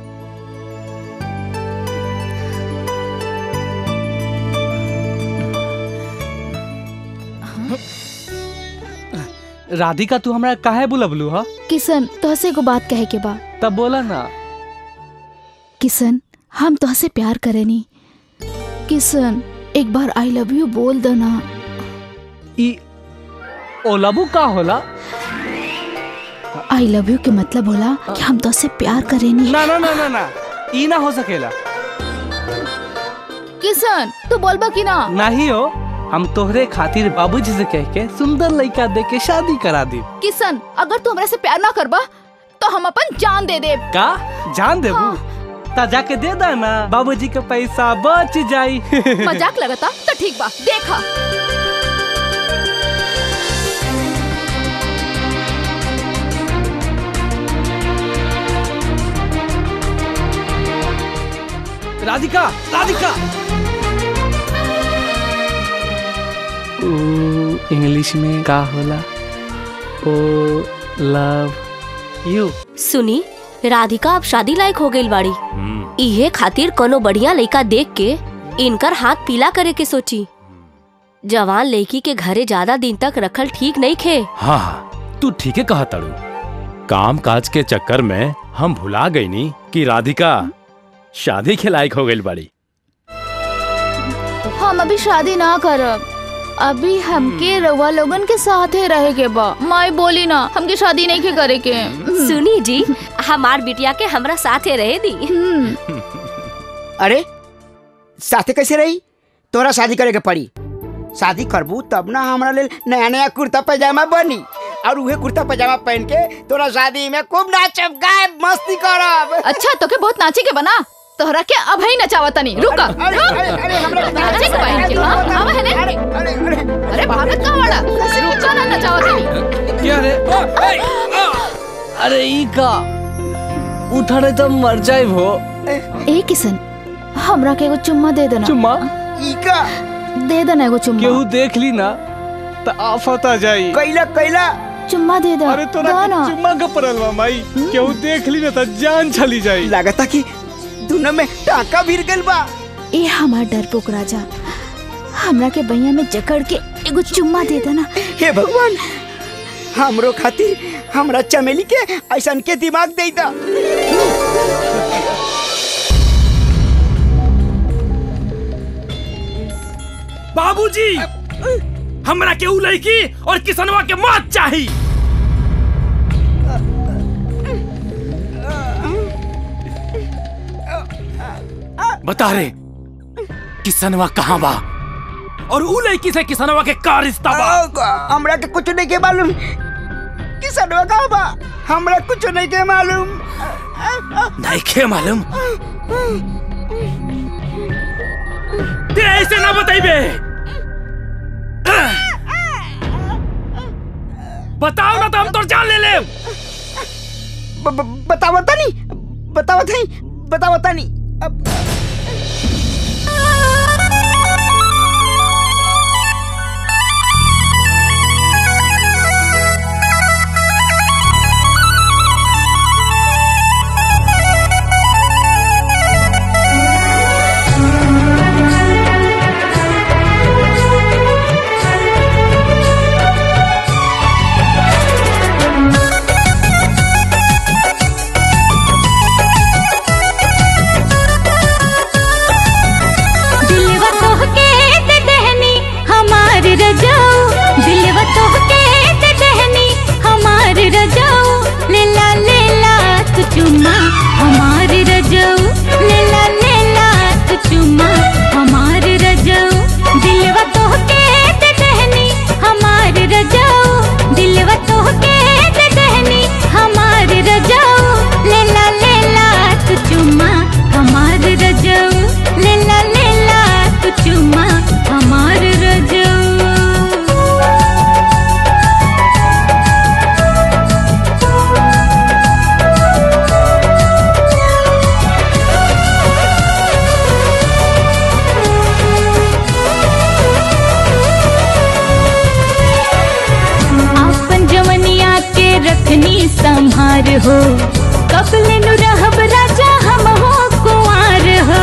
राधिका तू हमरा काहे बुलबलू हा किशन तोहसे को बात कहे के बा तब बोला ना किशन हम तोहसे प्यार करेनी किशन एक बार आई लव यू बोल दो ना ई ओलबू का होला आई लव यू के मतलब होला कि हम तोहसे प्यार करेनी ना ना ना ना ना ई ना हो सकेला किशन तू बोलबा कि ना नहीं हो हम तोहरे खातिर बाबूजी से कह के सुंदर लड़का दे के शादी करा दी किशन अगर तू हमरा से प्यार ना करबा तो हम अपन जान दे देब का जान देबू ता जाके दे दा ना बाबूजी के पैसा बच जाई मजाक लगता तो ठीक बा देखा राधिका राधिका ओ इंग्लिश में का होला ओ लव यू सुनी राधिका अब शादी लायक हो गई बाड़ी इहे खातिर कोनो बढ़िया लड़का देख के इनकर हाथ पीला करे के सोची जवान लड़की के घरे ज्यादा दिन तक रखल ठीक नहीं खे हाँ हाँ तू ठीक है कहा तड़ू काम काज के चक्कर में हम भुला गई नी कि राधिका शादी के लायक हो गई बड़ी हम अभी शादी ना करब अभी हमके रउआ लोगन के साथे रहे के बा माई बोली ना हमके शादी नहीं के करे के सुनी जी हमार बिटिया के हमरा साथे रहे दी अरे साथे कैसे रही तोरा शादी करे के पड़ी शादी करबू तब ना हमरा लेल नया नया कुर्ता पैजामा बनी और उहे कुर्ता पैजामा पहन के तोरा शादी में खूब नाचब गायब मस्ती करब अच्छा तो के बहुत नाचे के बना तोहरा के अब ही नचावा तनी रुक अरे, अरे, अरे, हमरा के नाचे के बहन के हां आवा है ने अरे भागत का वाला चल नचावा तनी क्या रे अरे ई का उठा तो मर जाए वो ए किसन हमरा के एगो चुम्मा दे देना चुम्मा ई का दे देना एगो चुम्मा केहू देख ली ना तो आफत आ जाई कैला कैला चुम्मा दे दे अरे तोरा दो के ना चुम्मा का परल बा माई केहू देख ली ना तो जान चली जाई लागता कि दोनों में टाका भिर गइल बा ए हमार डरपोक राजा हमरा के बैया में जकड़ के एगो चुम्मा दे देना हे भगवान हमरो खातिर हमरा चमेली के ऐसन के दिमाग दे दा बाबूजी हमरा के उ लड़की और किसनवा के मौत चाही बता रे किसनवा कहाँ बा और उ लड़की से किसनवा के का रिश्ता बा हमरा के कुछ नहीं के मालूम किसनवा का बा हमरा कुछ नहीं के मालूम नहीं के मालूम ते ऐसे ना बताइबे बताओ ना तो हम तोर जान ले ले बतावा तनी बतावा तनी बतावा तनी दिलवा तोहके दे देहनी हमार रजाऊ दिलवा तोहके दे देहनी हमार रजाऊ लेला लेला तू चुम्मा हमार रजाऊ लेला लेला तू चुम्मा हमार रजाऊ दिलवा तोहके दे देहनी हमार रजाऊ दिलवा तोहके दे देहनी हमार रजाऊ लेला लेला तू चुम्मा हमार रजाऊ लेला लेला तू चुम्मा हमार रजाऊ अपन जवनिया के रखनी संहार हो कपले नु रहब राजा हम हो कुंवार हो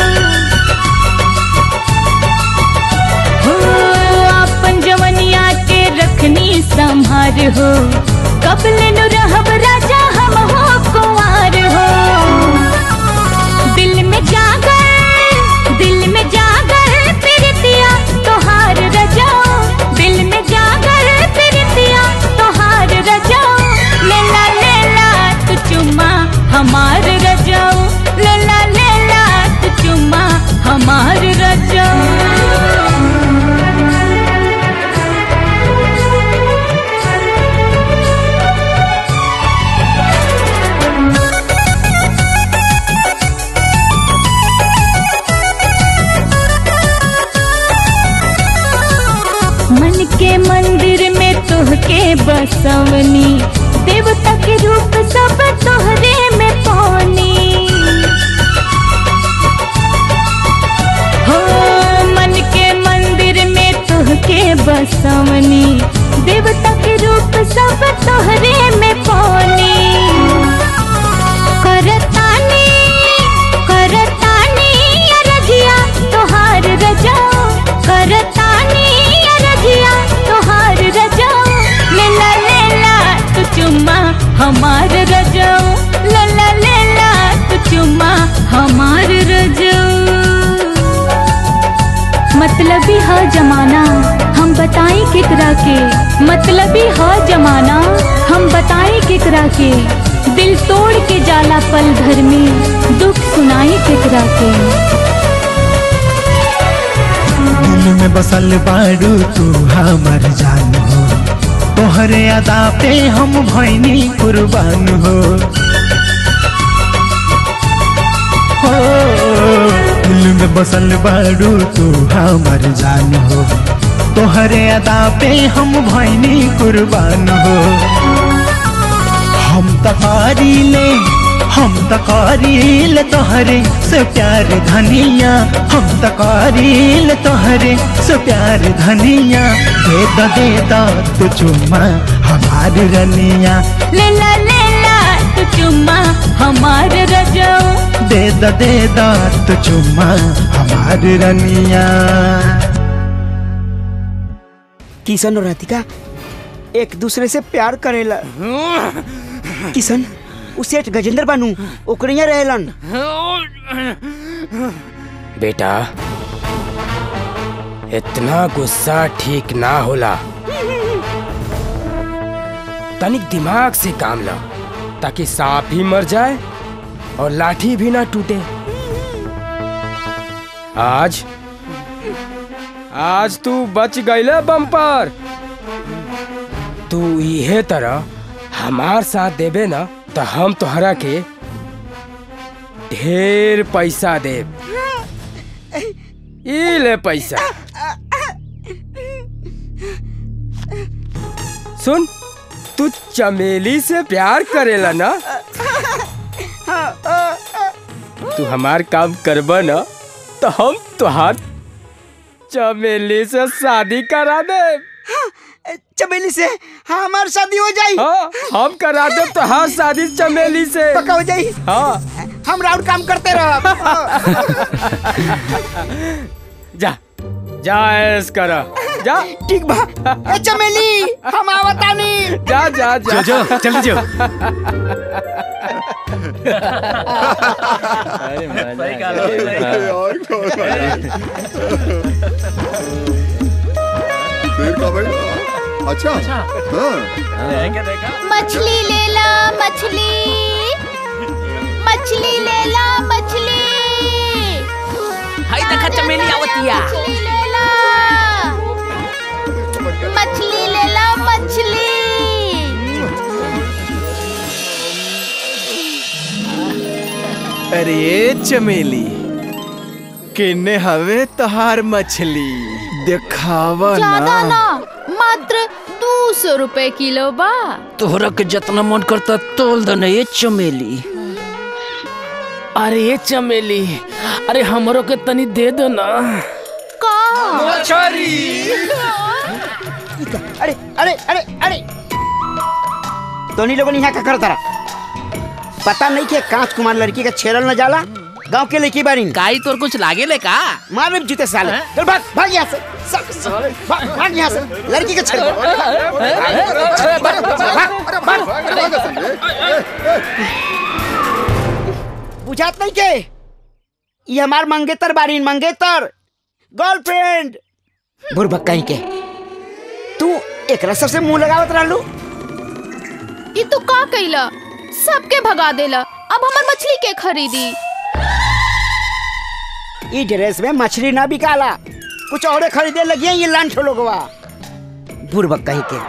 हो अपन जवनिया के रखनी संहार हो कपले नु रहब राजा हम हो कुंवार हो दिल में जागर दिल में जागर प्रीतिया तोहार रजाओ दिल में जागर प्रीतिया तोहार रजाओ लेला लेला तू चुम्मा हमार रजाओ लेला लेला तू चुम्मा हमार रजाओ मन के मंदिर में तोहके बसवनी देवता के रूप सब तोहरे में पानी हो मन के मंदिर में तोहके बसवनी देवता के रूप सब तोहरे में पानी करतानी करतानी अरजिया तोहार रजाओ करतानी अरजिया तोहार रजाओ लेला लेला तू चुम्मा हमार रजाओ लला लेला तू चुम्मा हमार रजाओ मतलबी है जमाना हम बताई केकरा के मतलबी ह जमाना हम बताई केकरा के दिल तोड़ के जाला पल भर में दुख सुनाई केकरा के दिल में बसल बाड़ू तू हमर जान हो तोहरे अदा पे हम भैनी कुर्बान हो हो दिल में बसल बाड़ू तू हमर जान हो तोहरे अदा पे हम भैनी कुर्बान हो हम तकारी ले हम तकारी ले तोहरे से प्यार धनिया हम तकारी ले तोहरे से प्यार धनिया दे दा दे दा तू चुम्मा हमारी रनिया लेला लेला तू चुम्मा हमार रजो दे दा दे दा तू चुम्मा हमारी रनिया किशन और राधिका एक दूसरे से प्यार करेला किशन उ सेठ गजेंद्र बानू ओकरे यहाँ रहेलन बेटा इतना गुस्सा ठीक ना होला तनिक दिमाग से काम लो ताकि सांप भी मर जाए और लाठी भी ना टूटे आज आज तू बच गईले बम्पर तू इहे तरह हमार साथ देबे ना तो हम तोहरा के ढेर पैसा देब ई ले पैसा सुन तू चमेली से प्यार करेला ना तू हमार काम करबा ना तो हम तुहार चमेली से शादी करा दे चमेली से हाँ हमार शादी हो जाई हाँ हम करा दे तुहार शादी चमेली से पक्का हो जाई हाँ हम राउंड काम करते रह जा जा ऐस करा जा ठीक बा ए चमेली हम आवतानी जा जा जा जो, जो, जल्दी जो। देर का भाई अच्छा हाँ मछली ले ला मछली मछली ले ला मछली हाय देखा चमेली आवतिया मछली ले ला मछली ले ला मछली अरे चमेली किन्ने हवे तहार मछली दिखावा ज्यादा ना ना मात्र दो सौ रुपए किलो बा तोहरा के जितना मन करता तोल दे ये चमेली अरे ये चमेली अरे हमरो के तनी दे दो ना का अरे अरे अरे अरे तोनी लोगन यहाँ का करता पता नहीं के कांच कुमार लड़की का छेड़ल न जाला गांव के लड़की बारी काई तोर कुछ लागे ले का मार भी जूते साले चल भाग भाग यहाँ से सा- साले भाग भाग यहाँ से लड़की के छेड़ बुझात नहीं के ये हमार मंगेतर बारी मंगेतर गर्लफ्रेंड बुरबक कहीं के तू एक रसर से मुंह लगावत रहलू ये तू का कैला सबके भगा देला अब हमर मछली के खरीदी ई ड्रेस में मछली ना बिकाला कुछ और खरीदे लगी ये लांठ लोगवा बुरबक कहीं के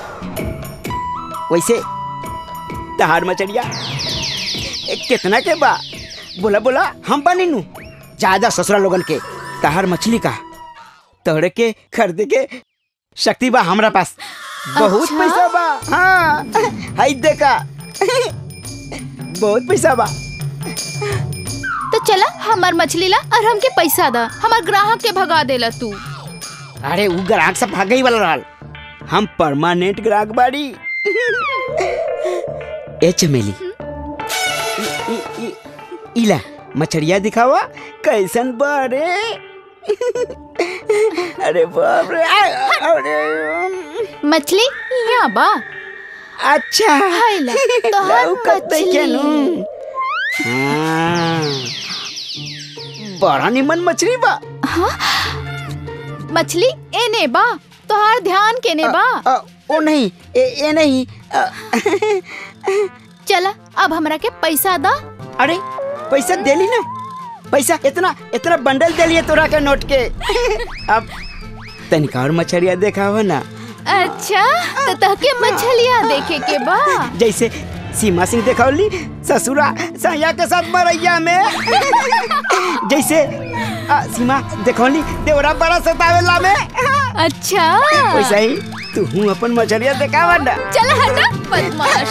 वैसे तहार मछलिया ए, कितना के बा बोला बोला हम बनी नू ज्यादा ससुरा लोगन के तहार मछली का तोहरे के खरीदे के शक्ति बा हमरा पास बहुत अच्छा? पैसा बा हाँ हाई देखा बहुत पैसा बा तो चला हमार मछली ला और हमके पैसा दा हमार ग्राहक के भगा देला तू अरे उ ग्राहक सब भागई वाला रहल हम परमानेंट ग्राहक बाड़ी ए चमेली इ- इ- इ- इला मछरिया दिखावा कैसन बारे अरे बाप रे आ- अरे मछली यहाँ बा अच्छा हाय ला तोहर लौकत नइखे नु। हाँ, बड़ा निमन मछली बा हाँ? मछली एने बा तोहार ध्यान केने बा अ, ओ नहीं ए, ए नहीं अ, चला अब हमरा के पैसा दा अरे पैसा देली ना पैसा इतना इतना बंडल देलिए तोरा के नोट के अब तनिका और मछरिया देखावा ना अच्छा तो तहके मछलियाँ देखे के बा जैसे सीमा सिंह देखौली ससुरा सैया के साथ मरैया में जैसे आ, सीमा देखौली देवरा बड़ा सतावेला में अच्छा वैसा ही तू हूँ अपन मछलिया देखावा ना चल हटा बदमाश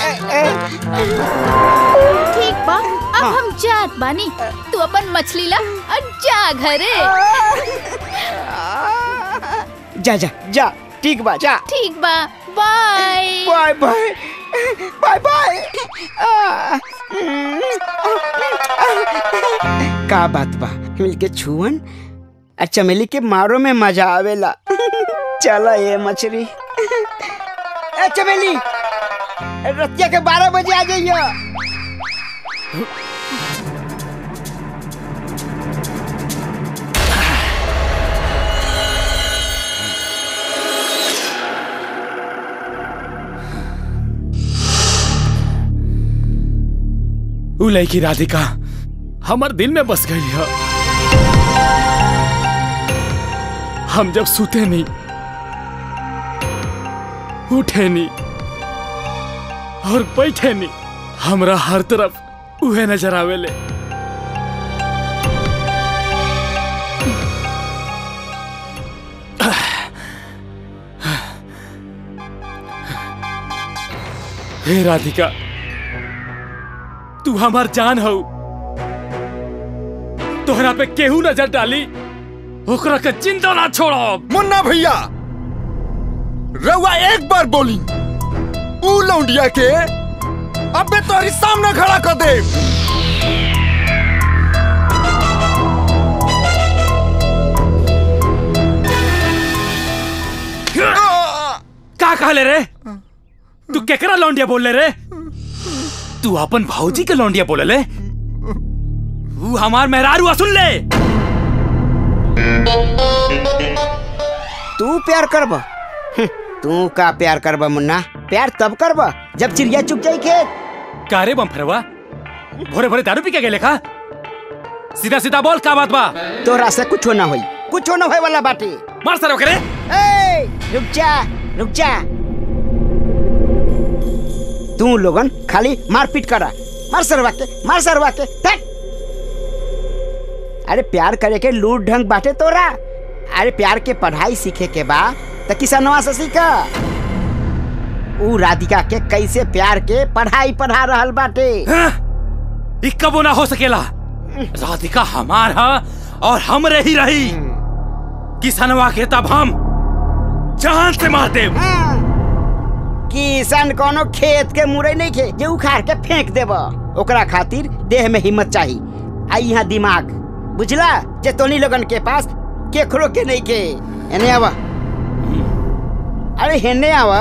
ठीक बा अब हम जात बानी तू अपन मछली ला और जा घरे जा जा जा ठीक बा जा ठीक बा bye bye bye bye bye आ, का बात बा मिलके छुअन और चमेली के मारो में मजा आवेला चला ये मछली ए चमेली रतिया के बारह बजे आ जाइए उ लड़की राधिका हमार दिल में बस गई है हम जब सूते नहीं उठे नहीं और बैठे नहीं हमरा हर तरफ उहे नजर आवेले हे राधिका तू हमार जान हो तोहरा पे केहू नजर डाली ओकरा के जिंदा ना छोड़ो मुन्ना भैया रउआ एक बार बोली ऊ लौंडिया के अबे तोहरी सामने खड़ा कर दे का कहले रे तू केकरा लौंडिया बोल रे तू अपन भौजी के लौंडिया बोले ले तू हमार मेहरारू सुन ले तू प्यार करबा हम्म, तू का प्यार करबा मुन्ना प्यार तब करबा जब चिड़िया चुग जाई खेत का रे बम फरवा भोरे भोरे दारू पी के गेले का सीधा सीधा बोल का बात बा तोरा से कुछ ना होई कुछ ना होए वाला बाटे मार सर ओकरे ए रुक जा रुक जा तू लोगन खाली मारपीट करा मार सरवा के मार सरवा के धक। अरे प्यार करे के लूट ढंग बाटे तोरा अरे प्यार के पढ़ाई सीखे के बा त किसनवा से सीखा ऊ राधिका के कैसे प्यार के पढ़ाई पढ़ा रहल बाटे ई कबो ना हो सकेला राधिका हमार हा और हमरे ही रही किसनवा के तब हम जान से मार देब किसान कोनो खेत के मुरई नहीं खे जे उखाड़ के फेंक देब ओकरा खातिर देह में हिम्मत चाहिए आ यहाँ दिमाग बुझला जे तोनी लोगन के पास केकरो के नहीं के एने आवा अरे हेने आवा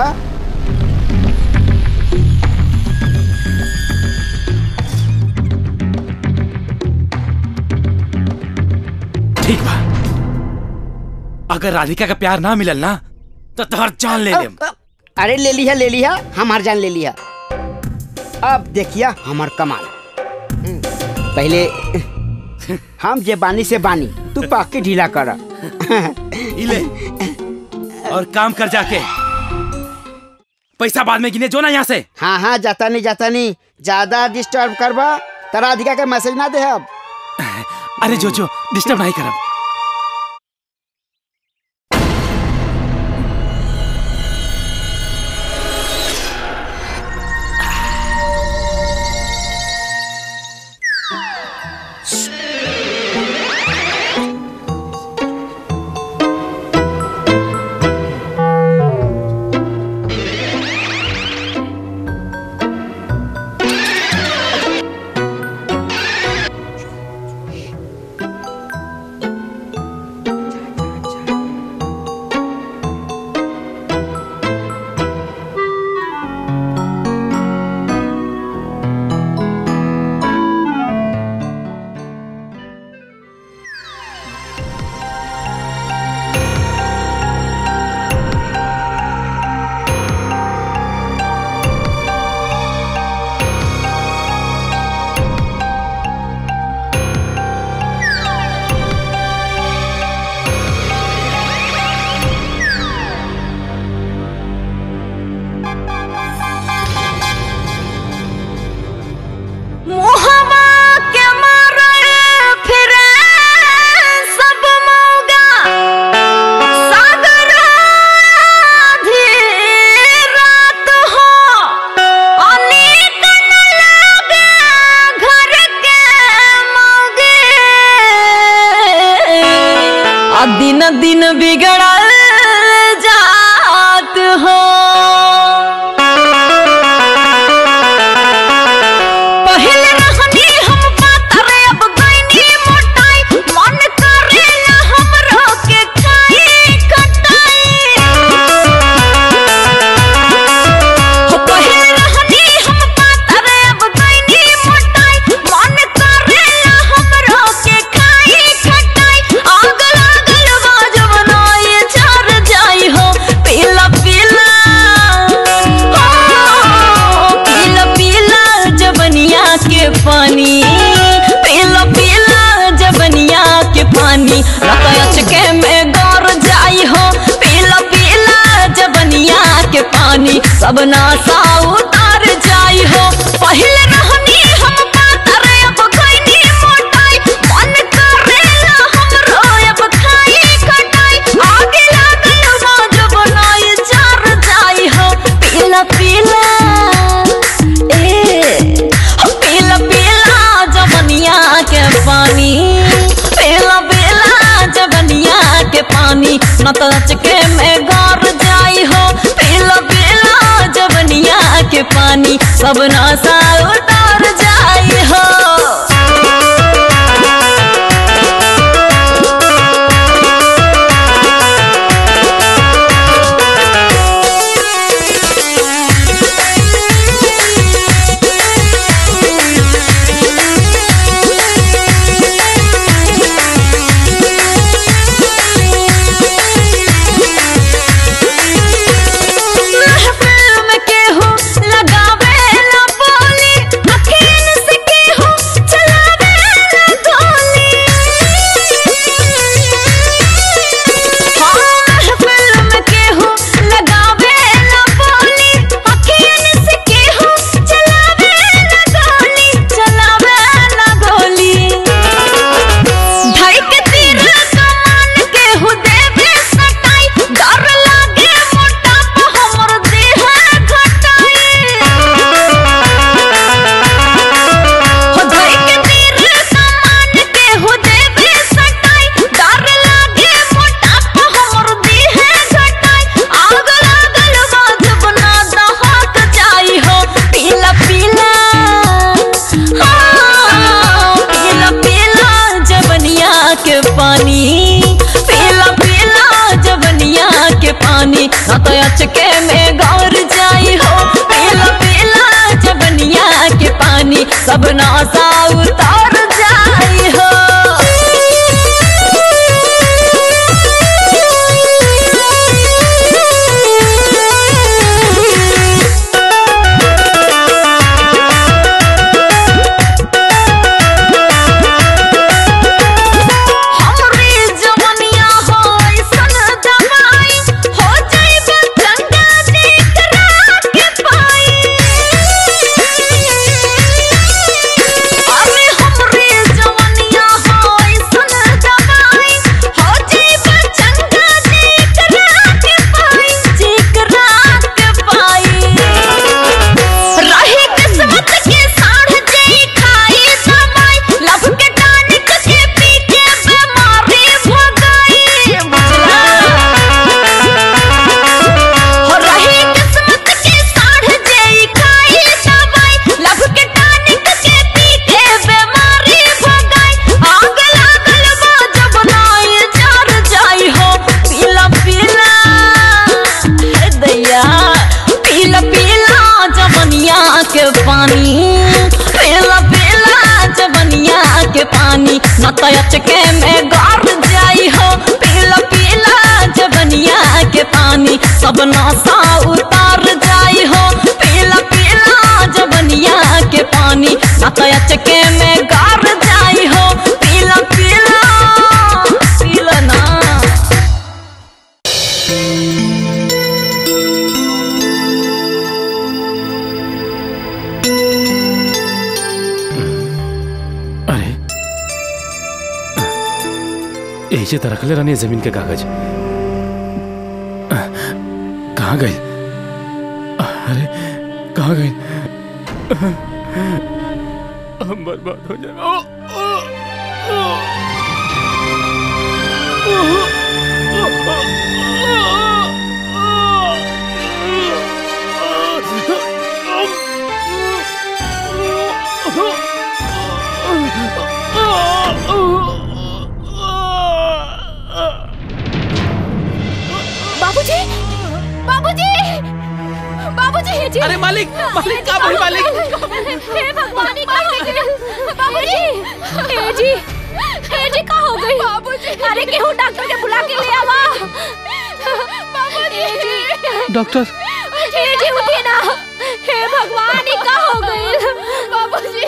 ठीक बा अगर राधिका का प्यार ना मिलल ना तो तोहर जान ले लेम अरे ले लिया ले लिया हमार जान ले लिया अब देखिया हमार कमाल हम्म, पहले हम जे बानी से बानी तू पाक के ढीला कर इले और काम कर जाके पैसा बाद में गिने जो ना यहाँ से हाँ हाँ जाता नहीं जाता नहीं ज्यादा डिस्टर्ब करबा तरा अधिका के मैसेज ना दे अब अरे जो जो डिस्टर्ब नहीं करब दिन दिन बिगड़ल जात हो पहले रहनी हम पातर अब गईनी मोटाई मन करेला हमरो के खाई खटाई हो पहले रहनी हम पातर अब गईनी मोटाई मन करेला हमरो के खाई खटाई आग लागल बाजब नाई झर जाई हो पीला पीला हो, पीला पीला जबनिया के पानी पीला पीला जबनिया के पानी रतयच के में गौर जाई हो पीला पीला जबनिया के पानी सब नासा उतार जाई हो पहले रहनी हम पातर अब खैनी मोटाई मन करेला हमरो अब खाई खटाई आगे लागल बाज बनाई चार जाई हो पीला पीला ए हो पीला पीला जबनिया के पानी पीला पीला जबनिया के पानी न तो चके में गार जाई हो पीला पीला जबनिया के पानी सब नासा उतार जाई हो महफिल में केहू लगावे ला बोली अखियन से केहू चलावे ला गोली हाँ महफिल में केहू लगावे ला बोली अखियन से केहू चलावे ला गोली चलावे ला गोली ढाई के तीर कमान केहू देवे सटाई डर लागे मोटापा हमर देह घटाई हो ढाई के तीर कमान केहू देवे सटाई डर लागे मोटापा हमर देह घटाई आग लागल बाज बना दहक जाई हो पीला पीला हाँ, पीला पीला जबनिया के पानी पीला पीला जबनिया के पानी न तो अचके में गौर जाई हो पीला पीला जबनिया के पानी सब नासा उतार जाई हो हमरी जवनिया हो ऐसन दवाई हो जाइबे गंगा जी करा के पाई अरे हमरी जवनिया हो ऐसन दवाई हो जाइबे गंगा जी करा के पाई जी करा के पाई रही किस्मत के साढ़ जई खाई दवाई लब के टानिक के पी के बीमारी भगाई बुझला हो रही किस्मत के साढ़ जई खाई दवाई लब के टानिक के पी के बीमारी भगाई आग लागल बा जब नाई जर जाई हो पीला पीला हे दैया पीला पीला जवनिया के पानी पीला पीला जवनिया के पानी न तो अचके में गार जाई हो पीला पीला जवनिया के पानी सब नासा उतार जाई हो पीला पीला जवनिया के पानी न तो अचके में गार जाई हो पीला पीला पीला ना अरे यही से तो रखले रहनी है जमीन के कागज कहाँ गए अरे कहाँ गए हम बर्बाद हो जाए बाबूजी बाबूजी बाबूजी जी अरे मालिक मालिक का भाई मालिक हे भगवान ही का हो गई बाबूजी हे जी हे जी का हो गई बाबूजी अरे केहू डॉक्टर के बुला के ले आवा बाबूजी जी डॉक्टर हे जी उठिए ना हे भगवान ही का हो गई बाबूजी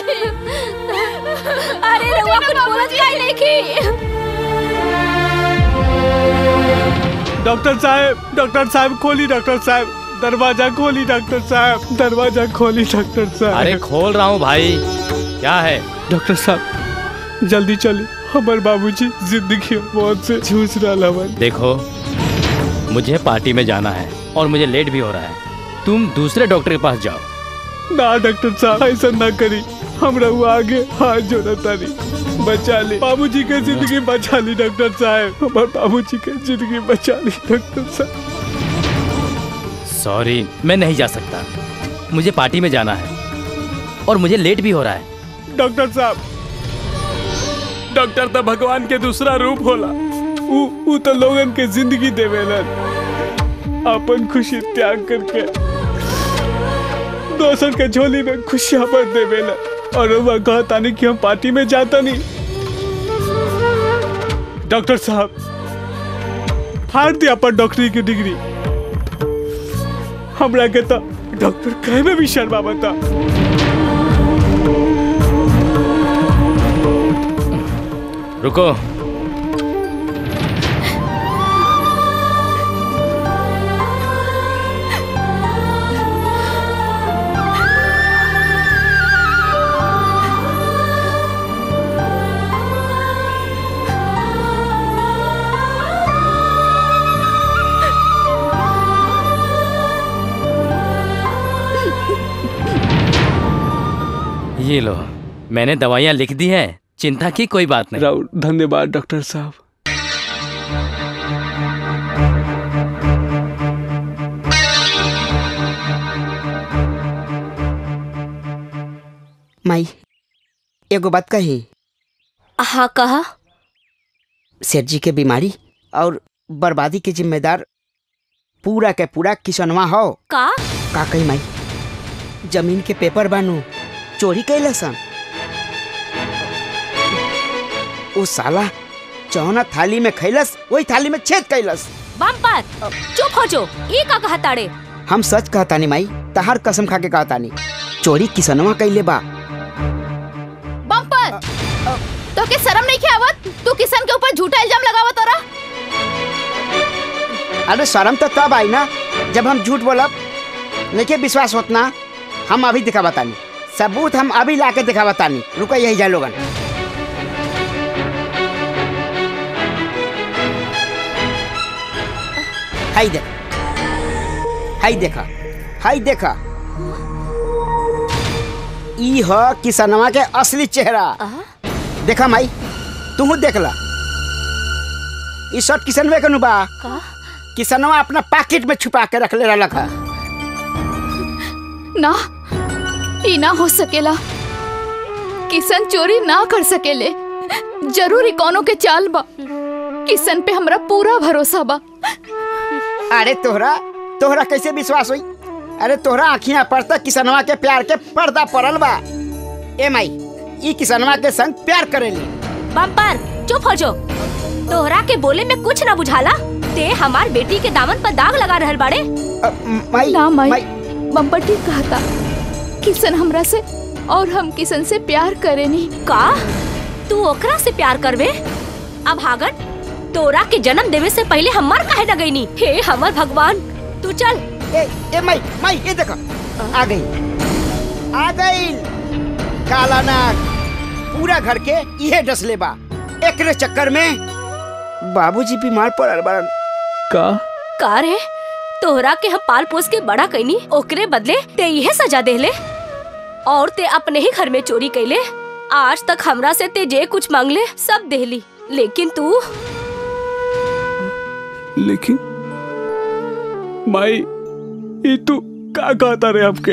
अरे रउआ कुछ बोलत काहे नहीं की डॉक्टर साहब डॉक्टर साहब खोली डॉक्टर साहब दरवाजा खोली डॉक्टर साहब दरवाजा खोली डॉक्टर साहब अरे खोल रहा हूँ भाई क्या है डॉक्टर साहब जल्दी चली हमारे बाबूजी जिंदगी मौत से जूझ रहा हवन देखो मुझे पार्टी में जाना है और मुझे लेट भी हो रहा है तुम दूसरे डॉक्टर के पास जाओ ना डॉक्टर साहब ऐसा ना करी हमरा वो आगे हाथ जोड़ा तारी बचा ली बाबूजी के जिंदगी बचा ली डॉक्टर साहब हमारे बाबूजी के जिंदगी बचा ली डॉक्टर साहब सॉरी मैं नहीं जा सकता मुझे पार्टी में जाना है और मुझे लेट भी हो रहा है डॉक्टर साहब डॉक्टर तो भगवान के दूसरा रूप होला उ उ तो लोगन के जिंदगी देवेलन अपन खुशी त्याग करके दोसर के झोली में खुशियां भर देवेलन और वह कहता नहीं कि हम पार्टी में जाता नहीं डॉक्टर साहब फाड़ दिया पर डॉक्टरी की डिग्री हमरा के तो डॉक्टर कहे में भी शर्मा बता रुको ये लो मैंने दवाइयाँ लिख दी हैं चिंता की कोई बात नहीं राउत धन्यवाद डॉक्टर साहब माई एगो बात कही हाँ कहा सेठ जी के बीमारी और बर्बादी के जिम्मेदार पूरा के पूरा किसनवा हो का का कही माई जमीन के पेपर बानू चोरी कैले सन वो साला चौना थाली में खैलस वही थाली में छेद कैलस बम्पर चुप हो जो ये का कहा ताड़े हम सच कहतानी माई तहार कसम खा के कहतानी चोरी किसनवा कैले बा बम्पर तो के शर्म नहीं के आवत तू किसान के ऊपर झूठा इल्जाम लगावत तोरा अरे शर्म तो तब आई ना जब हम झूठ बोलब नहीं विश्वास होत ना हम अभी दिखा बतानी सबूत हम अभी ला के दिखा बतानी रुका यही जा लोगन हाई देख हाई देखा हाई देखा ई ह किसनवा के असली चेहरा देखा माई तू देख ला ई शर्ट किसनवे के नु बा किसनवा अपना पैकेट में छुपा के रख ले रहा है ना ई ना हो सकेला किशन चोरी ना कर सकेले जरूरी कोनो के चाल बा किशन पे हमरा पूरा भरोसा बा अरे तोहरा तोहरा कैसे विश्वास हुई अरे तोहरा आखियां पड़ता किसनवा के प्यार के पर्दा पड़ल बा ए माई ई किसनवा के संग प्यार करेली बम्पर चुप हो जो तोहरा के बोले में कुछ ना बुझाला ते हमार बेटी के दामन पर दाग लगा रहल बाड़े माई ना माई बम्पर ठीक कहता किशन हमरा से और हम किशन से प्यार करेनी का तू ओकरा से प्यार करबे अब हागन तोरा के जन्म देवे से पहले हमार काहे न गईनी हे हमर भगवान तू चल ए ए माई माई ये देखो आ गई आ गई काला नाग पूरा घर के इहे डसले बा एकरे चक्कर में बाबूजी बीमार पड़ल बारन का का रे तोहरा के हम पाल पोस के बड़ा कैनी ओकरे बदले ते इहे सजा देले और ते अपने ही घर में चोरी कैले आज तक हमरा से ते जे कुछ मांगले सब देली लेकिन तू लेकिन माई ये तू का कहता रे हमके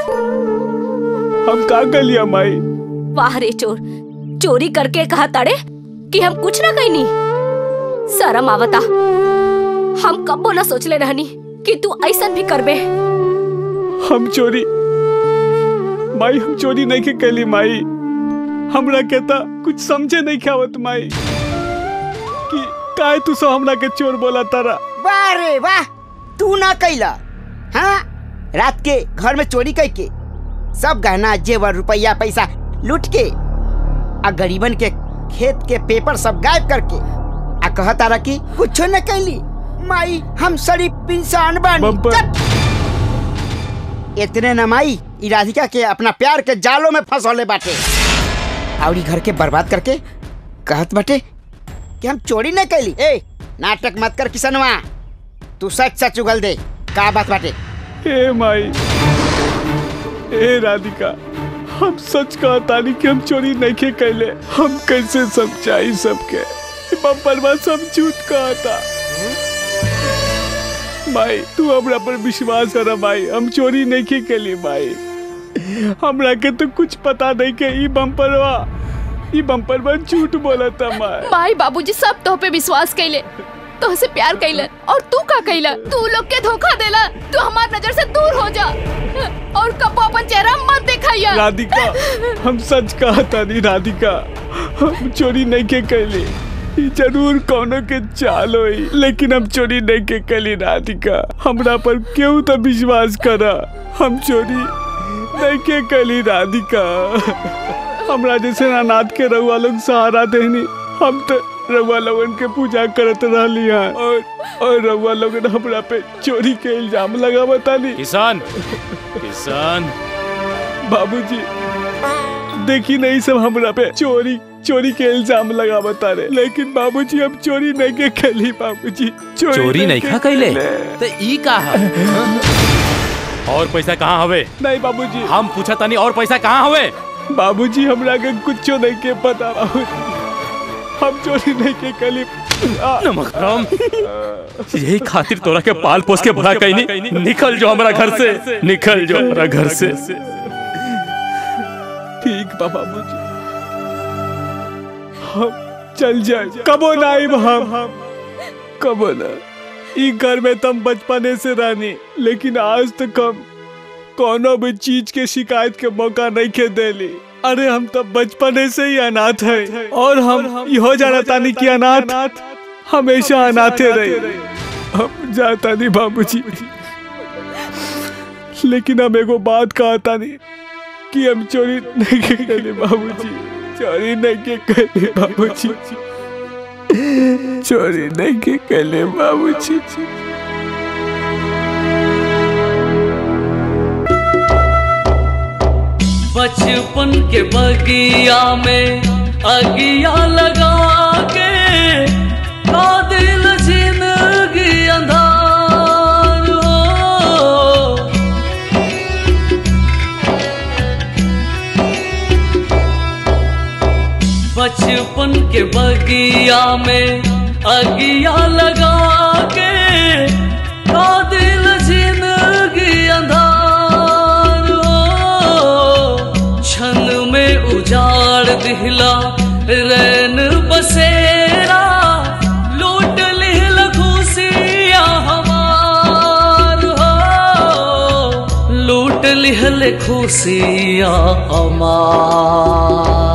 हम का कर लिया माई वाह रे चोर चोरी करके कहा ताड़े कि हम कुछ ना कहनी शरम आवता हम कब्बो ना सोचले रहनी कि तू ऐसा भी करबे हम चोरी माई हम चोरी नहीं के कैली माई हमरा कहता कुछ समझे नहीं खावत माई कि काय तू सब हमरा के चोर बोला तारा वाह रे वाह तू ना कैला हाँ रात के घर में चोरी करके सब गहना जेवर रुपया पैसा लूट के आ गरीबन के खेत के पेपर सब गायब करके आ कह तारा कि कुछ न कैली माई हम शरीफ इंसान बानी चुप! इतने न माई ई राधिका के अपना प्यार के जालों में फंसौले बाटे और ई घर के बर्बाद करके कहत बाटे कि हम चोरी न कैली ए नाटक मत कर किसनवा तू सच सच उगल दे का बात बाटे ए माई ए राधिका हम सच कहतानी कि हम चोरी नहीं के कैले हम कैसे समझाई सबके बम्परवा सब झूठ कहता माई तू हमरा पर विश्वास कर माई हम चोरी नहीं के कैली माई हमरा के तो कुछ पता नहीं के ई बम्परवा ई बम्परवा झूठ बोलता माई माई बाबूजी सब तो पे विश्वास कैले तो से प्यार कैलन और तू का कैला तू लोग के धोखा देला तू हमार नजर से दूर हो जा और कबो अपन चेहरा मत दिखाइया राधिका हम सच कहता नहीं राधिका हम चोरी नहीं के कैली ई जरूर कोनो के चाल होई लेकिन हम चोरी नहीं के कैली राधिका हमरा पर क्यों तो विश्वास करा हम चोरी नहीं के कैली राधिका हमरा जैसे अनाथ के रउआ लोग सहारा देनी हम तो रउआ लोगन के पूजा करत रहली हैं और और रउआ लोगन हमरा पे चोरी के इल्जाम लगा बतानी किसान किसान बाबूजी देखी नहीं सब हमरा पे चोरी चोरी के इल्जाम लगा बता रहे लेकिन बाबूजी अब चोरी नहीं के खेली बाबूजी चोरी, चोरी नहीं खा कैले तो ई का है और पैसा कहाँ हवे नहीं बाबूजी हम पूछा तानी और पैसा कहाँ हवे बाबूजी हमरा के कुछ नहीं के पता बाबूजी हम चोरी नहीं के कली नमक हराम यही खातिर तोरा के पाल पोस के भला कहीं नहीं निकल जो हमारा घर से निकल जो हमारा घर से ठीक बा बाबूजी हम चल जाए कबो ना आइब हम कबो ना ई घर में तुम बचपने से रहनी लेकिन आज तक हम कोनो भी चीज के शिकायत के मौका नहीं के देली अरे हम तो बचपने से ही अनाथ है और हम इहो जाना तानी कि अनाथ हमेशा अनाथे रहे हम जाता नहीं बाबूजी लेकिन हम एगो बात कहता नहीं कि हम चोरी नहीं के करे बाबूजी चोरी नहीं के करे बाबूजी चोरी नहीं के करे बाबूजी बचपन के बगिया में अगिया लगा के का दिल जिंदगी अंधार हो बचपन के बगिया में अगिया लगा के का दिल जिंदगी अंधार हो क्षण में उजाड़ दिहला रैन बसेरा लूट लिहल खुशियाँ हमार हो लूट लिहल खुशियाँ हमार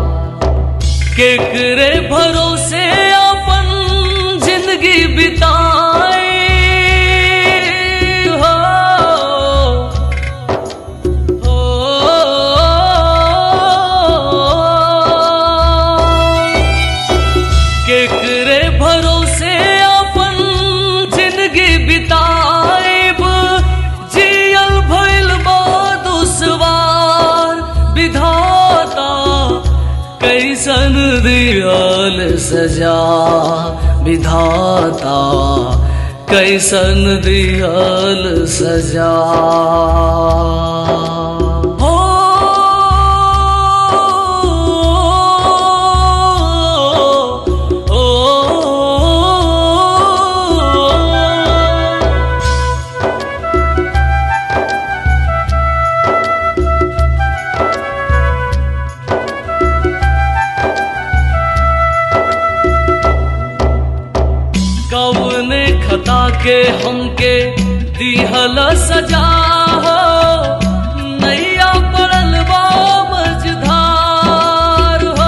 केकरे भरोसे अपन जिंदगी बिताए हो केकरे भरोसे अपन जिंदगी बिताएब जियल भइल बा दुश्वार विधाता कैसन दियल सजा विधाता कैसन दियल सजा हो ओ, खता के हमके दिहल सजा हो नैया पड़ल बा मझधार हो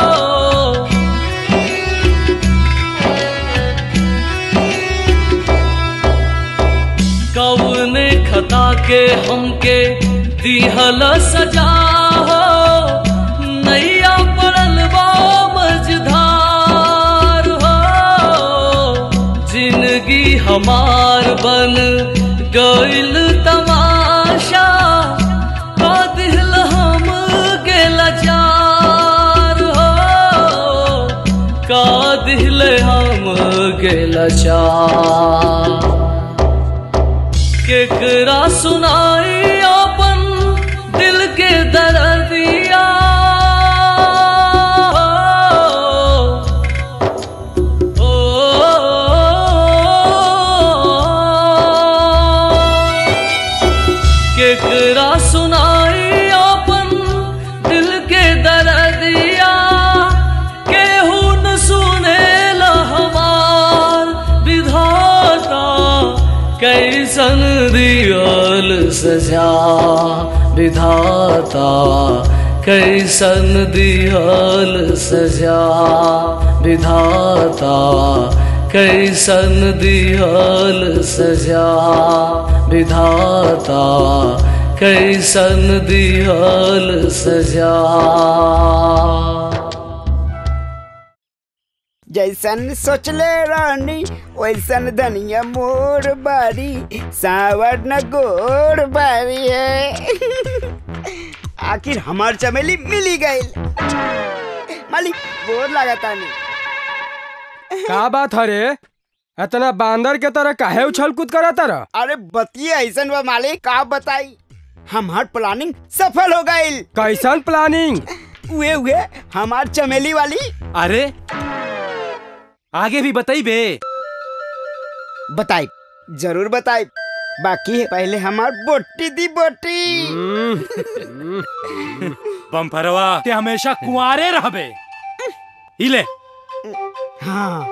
कौने खता के हमके दिहल सजा हो नैया पड़ल बा मझधार हो जिंदगी हमार बन गइल तमाशा का दिल हम के लाचार हो का दिल हम के लाचार केकरा सुनाई अपन दिल के दर्दिया ओ, केकरा सुनाई अपन दिल के दर्दिया केहू न सुनेला हमार विधाता कैसन दियल सजा विधाता कैसन दियल सजा विधाता कैसन दियल सजा विधाता कैसन दियल सजा जैसन सोचले रानी वैसन धनिया मोर बारी सावर न गोर बारी है आखिर हमार चमेली मिली गई मालिक बोर लगाता नहीं का बात हरे इतना बांदर के तरह काहे उछल कूद करा तरह अरे बतिए ऐसन बा मालिक का बताई हमार प्लानिंग सफल हो गई कैसन प्लानिंग उहे उहे हमार चमेली वाली अरे आगे भी बताई बे बताई जरूर बताई बाकी पहले हमार बोटी दी बोटी बम्फरवा ते हमेशा कुंवारे रहबे इले हाँ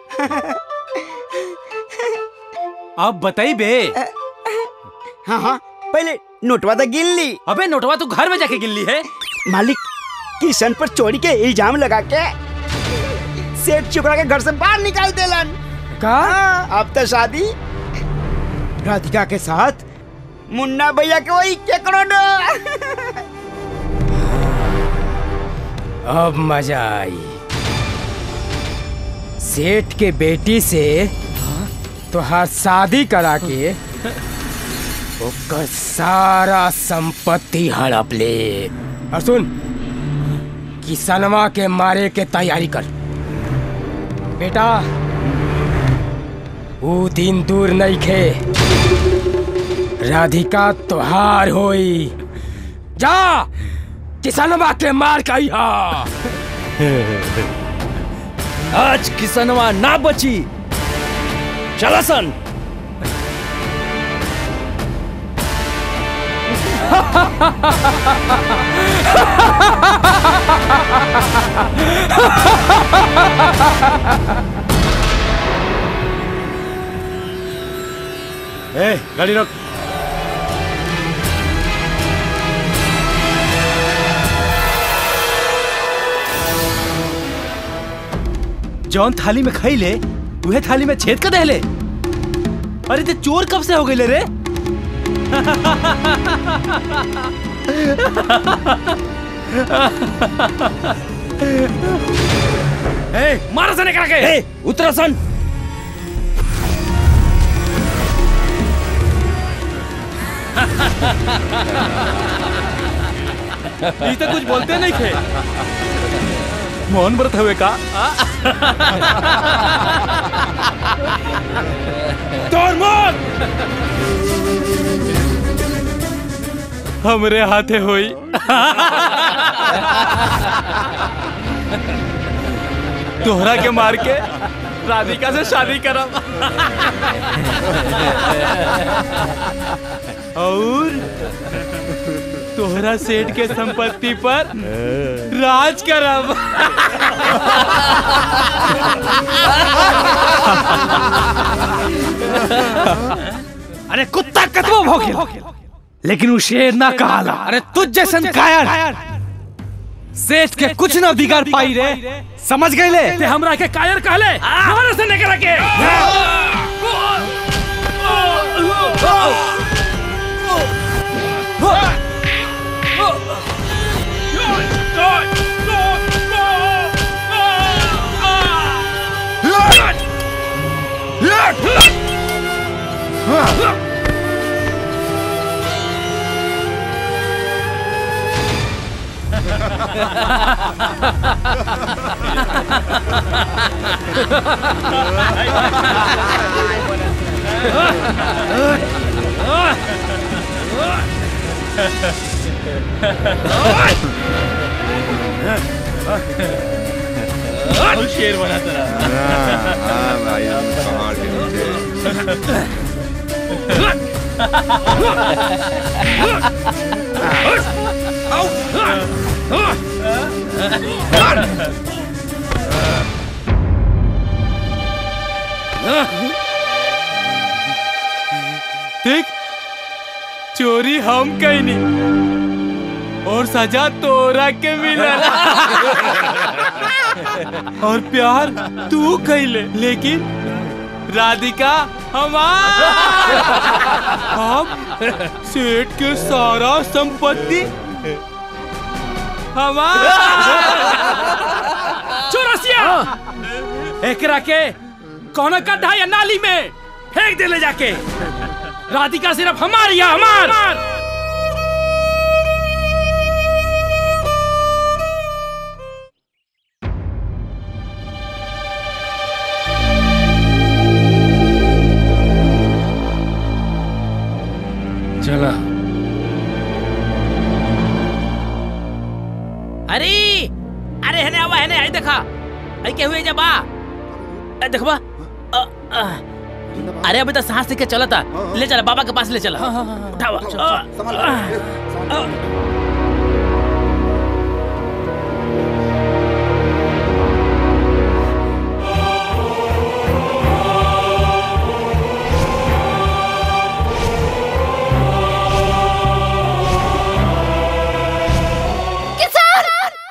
अब बताई बे हाँ हाँ पहले नोटवा तो गिन ली अबे नोटवा तू घर में जाके गिन ली है मालिक किशन पर चोरी के इल्जाम लगा के सेठ चुकरा के घर से बाहर निकाल देलन का अब तो शादी राधिका के साथ मुन्ना भैया के वही केकरो न अब मजा आई सेठ के बेटी से तोहार शादी करा के ओकर सारा संपत्ति हड़प ले और सुन किसनवा के मारे के तैयारी कर बेटा वो दिन दूर नहीं खे राधिका तोहार होई जा किसनवा के मार कही आज किसनवा ना बची चला सन ए गाड़ी रोक जौन थाली में खाई ले वह थाली में छेद कर दे ले अरे ते चोर कब से हो गए रे ए, मारा सन एकरा के ए, उतरा सन ये तो कुछ बोलते नहीं थे मोहन व्रत हुए का तोर मौत हमरे हाथे होई तोहरा के मार के राधिका से शादी करब और तोहरा सेठ के संपत्ति पर राज करब अरे कुत्ता कतबो भौंके लेकिन वो शेर ना कहाला अरे तुझ जैसन कायर सेठ के कुछ ना बिगाड़ पाई रे समझ गए ले ते हमरा के कायर कहले हमारे से निकल के शेर बना तेरा देख चोरी हम कहीं नहीं और सजा तोरा के मिला और प्यार तू कैले लेकिन राधिका हमार हम सेठ के सारा संपत्ति हमार चौरसिया एकरा के कौन गड्ढा या नाली में फेंक दे ले जाके राधिका सिर्फ हमारी है हमार चला अरे अरे हने आवा हने आई देखा आई के हुए जब आ ए, देखबा अ, अ, अरे अभी तो सांस के चला था ले चला बाबा के पास ले चला उठावा अ, अ, अ, किसान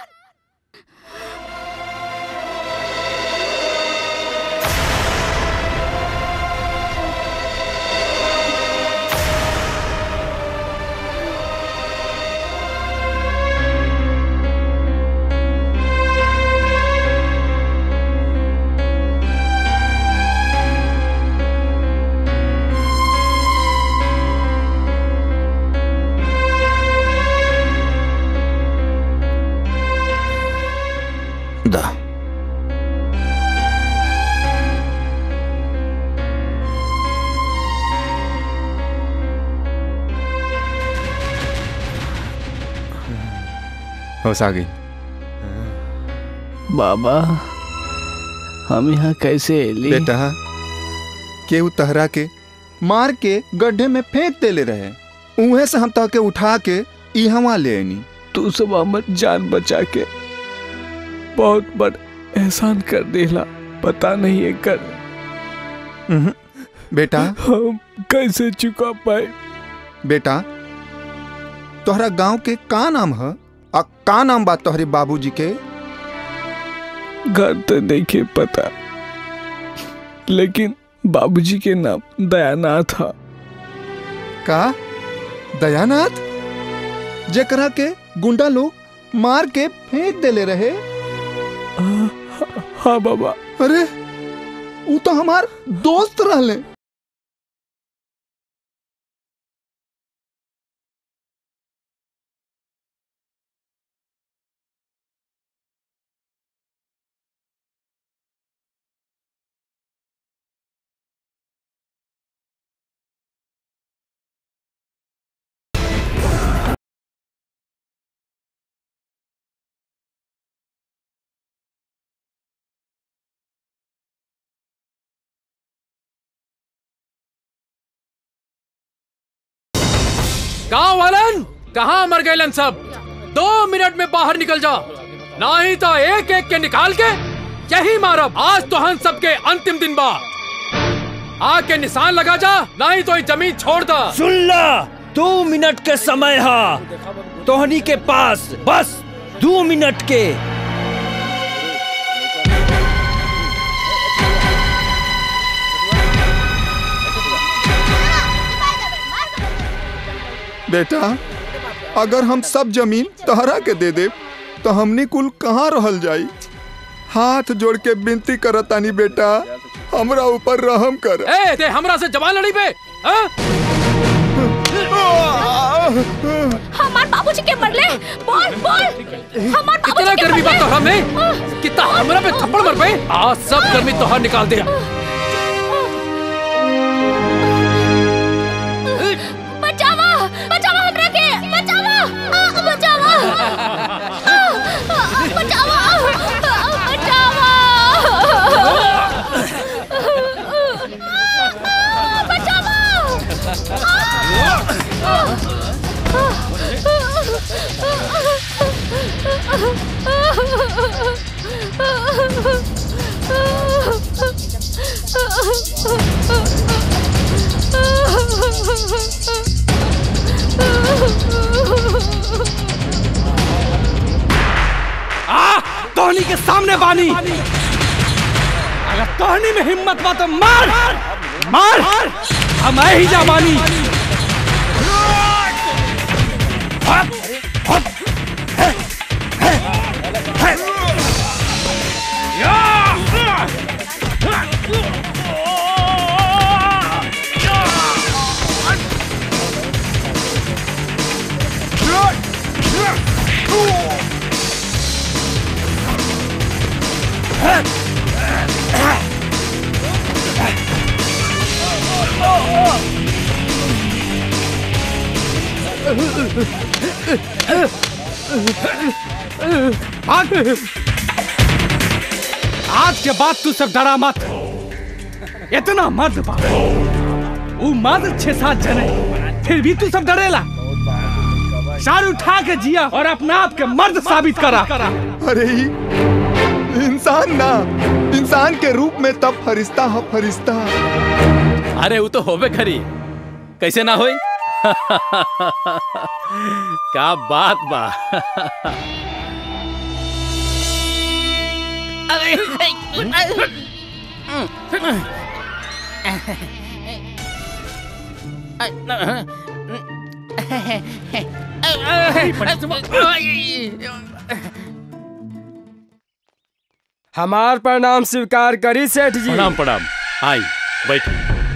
दा होश आ गई बाबा हम यहाँ कैसे एली बेटा केहू तहरा के मार के गड्ढे में फेंक देले रहे उहे से हम तह के उठा के इहवा ले आनी तू सब हमर जान बचा के बहुत बड़ एहसान कर देला पता नहीं है कर बेटा हम कैसे चुका पाए बेटा तोहरा गांव के का नाम है आ का नाम बा तोहरे बाबूजी के घर तो देखे पता लेकिन बाबूजी के नाम दयानाथ था का दयानाथ जेकरा के गुंडा लोग मार के फेंक देले रहे हाँ बाबा अरे वो तो हमार दोस्त रहले गांव वालन कहाँ मर गए सब दो मिनट में बाहर निकल जा नहीं तो एक एक के निकाल के यही मारब आज तो हम सबके अंतिम दिन बा आके निशान लगा जा नहीं तो ये जमीन छोड़ दा सुन ला दो मिनट के समय हा तोहनी के पास बस दो मिनट के बेटा अगर हम सब जमीन तहरा के दे दे तो हमनी कुल कहाँ रहल जाई हाथ जोड़ के विनती करतानी बेटा हमरा ऊपर रहम कर ए ते हमरा से जवान लड़ी पे हाँ? हमार बाबूजी के मरले बोल बोल हमार कितना बाबूजी के गर्मी बात मरले तोहरा में कितना हमरा पे थप्पड़ मर पे आज सब गर्मी तोहर निकाल दे बचावा बचावा हमरा के बचावा आ, बचावा आ, आ, बचावा आ, बचावा आ, बचावा आ तोहनी के सामने बानी अगर तोहनी में हिम्मत बा तो मार मार हम ही जा बानी हप, हप, हे, हे, हे। भाग आज के बाद तू सब डरा मत इतना मर्द बा वो मर्द छह सात जने फिर भी तू सब डरेला सार उठा के जिया और अपना आप के मर्द साबित करा अरे ई इंसान ना इंसान के रूप में तब फरिश्ता है फरिश्ता अरे वो तो होबे खरी कैसे ना होई का बात बा हमार प्रणाम स्वीकार करी सेठ जी प्रणाम प्रणाम आई बैठ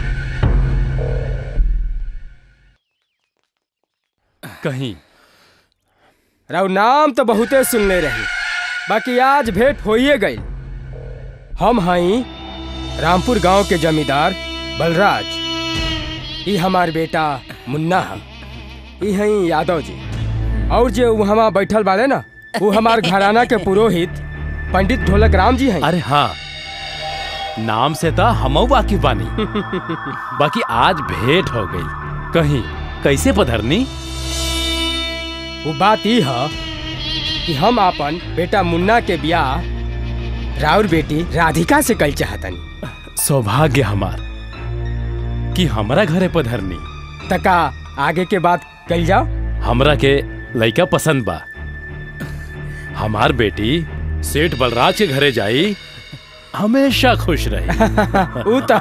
कहीं राव नाम तो बहुते सुनले रही बाकी आज भेंट होइए गई हम हई रामपुर गांव के जमींदार बलराज ई हमार बेटा मुन्ना हम ई हई यादव जी और जो वहाँ बैठल बाड़े ना वो हमार घराना के पुरोहित पंडित ढोलक राम जी हैं अरे हाँ नाम से तो हमऊ वाकिफ बानी बाकी आज भेंट हो गई कहीं कैसे पधरनी वो बात ई है कि हम अपन बेटा मुन्ना के ब्याह राउर बेटी राधिका से कल चाहतनी सौभाग्य हमार कि हमरा घरे पधरनी तका आगे के बात कल जाओ हमरा के लड़का पसंद बा हमार बेटी सेठ बलराज के घरे जाई हमेशा खुश रही ऊ तो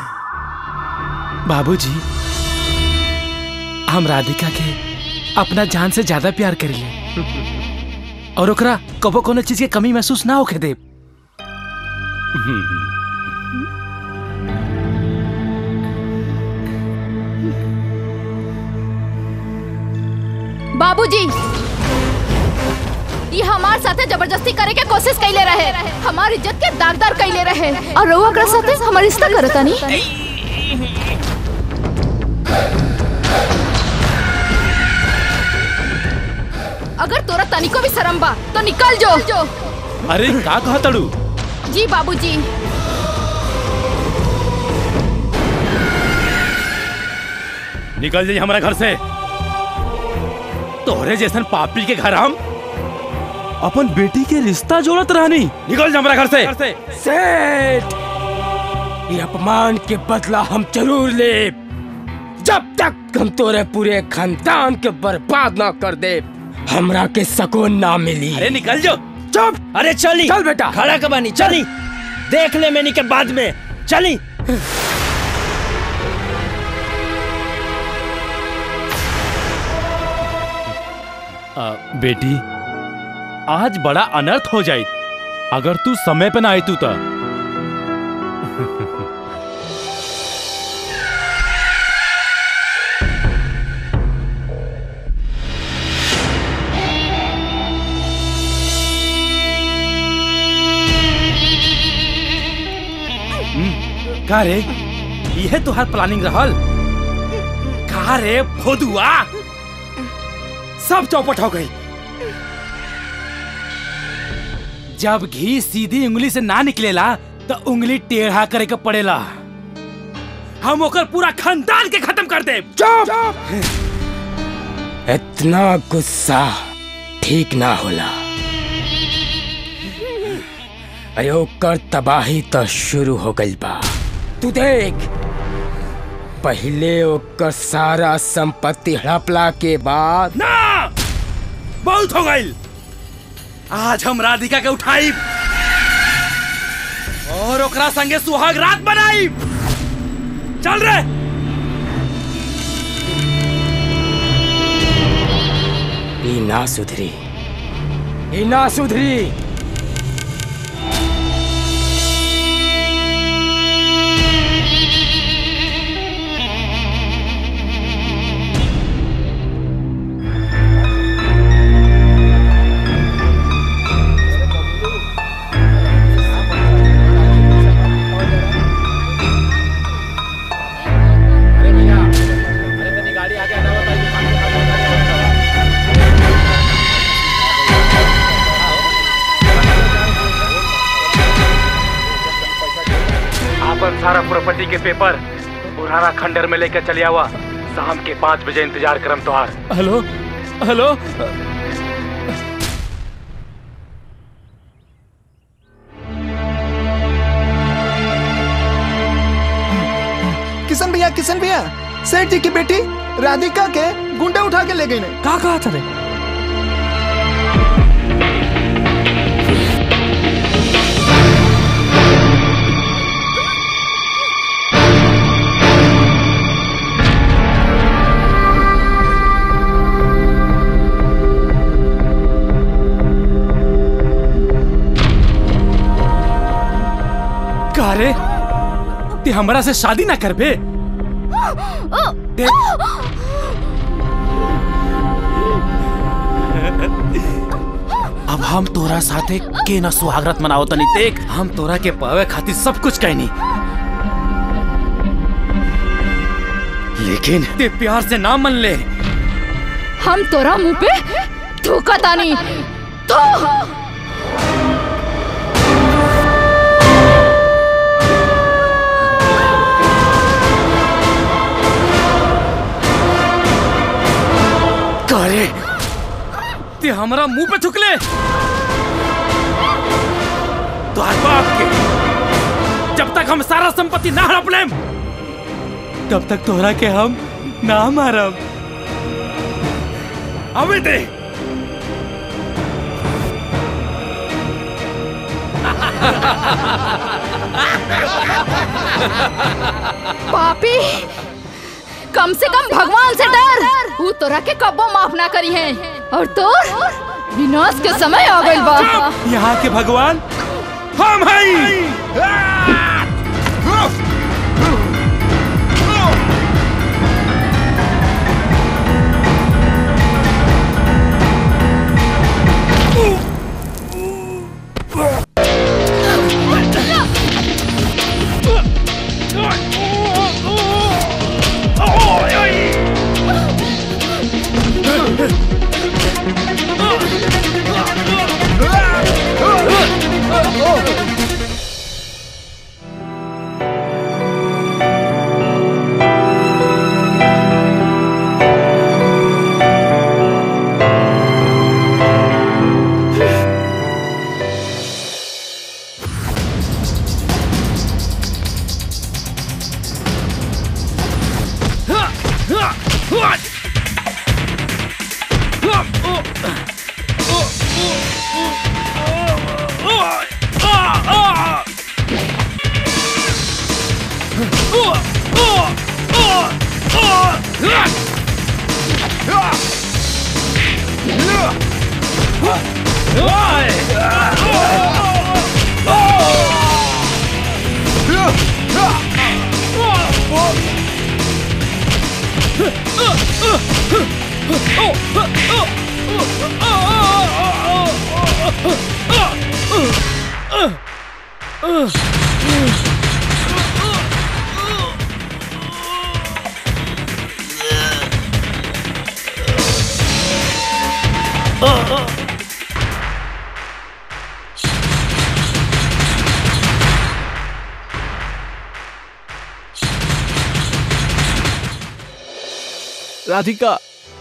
बाबूजी हम राधिका के अपना जान से ज्यादा प्यार करिले और ओकरा कबो कोनो चीज के कमी महसूस ना होके दे बाबूजी ये हमार साथे जबरदस्ती करे के कोशिश कैले रहे हमार इज्जत के दागदार कैले रहे और रउआ ओकरा साथे हमार रिश्ता करता नहीं अगर तोरा तनिको भी शर्म बा तो निकल जो अरे का कहा तड़ू जी बाबूजी निकल जाइए हमारे घर से तोहरे जैसन पापी के घर हम अपन बेटी के रिश्ता जोड़त रहनी निकल जा हमारा घर से सेठ ये अपमान के बदला हम जरूर ले जब तक हम तोरे पूरे खानदान के बर्बाद ना कर दे हमरा के सकून ना मिली अरे निकल जाओ चुप अरे चली चल बेटा खड़ा कबानी चली देख ले मैंने के बाद में चली आ, बेटी आज बड़ा अनर्थ हो जाई अगर तू समय पे ना आई तू तो का रे यह तुहार प्लानिंग रहल का रे भोदुआ सब चौपट हो गई जब घी सीधी उंगली से ना निकलेला तो उंगली टेढ़ा करे के पड़ेला हम ओकर पूरा खानदान के खत्म कर दे इतना गुस्सा ठीक ना होला अरे ओकर तबाही तो शुरू हो गई बा तू देख पहले ओकर सारा संपत्ति हड़पला के बाद ना बहुत हो गई आज हम राधिका के उठाई और ओकरा संगे सुहाग रात बनाई चल रे ई ना सुधरी ई ना सुधरी आपन सारा प्रॉपर्टी के पेपर पुराना खंडर में लेकर चले आवा शाम के पाँच बजे इंतजार करम तोहार हेलो हेलो किशन भैया किशन भैया सेठ जी की बेटी राधिका के गुंडे उठा के ले गई ने का कहा था रे का रे ते हमरा से शादी ना करबे देख अब हम तोरा साथे के न सुहागरत मनाओ तनी देख हम तोरा के पावे खातिर सब कुछ कहनी लेकिन ते प्यार से ना मन ले हम तोरा मुंह पे थूका तानी तो करे ते हमरा मुंह पे थुकले तोहर बाप के जब तक हम सारा संपत्ति ना हड़प लेम तब तक तोहरा के हम ना मारब अबे दे पापी कम से कम भगवान से डर वो तोरा के कब्बो माफ ना करी है और तोर विनाश के समय आ गइल बा यहाँ के भगवान हम हैं राधिका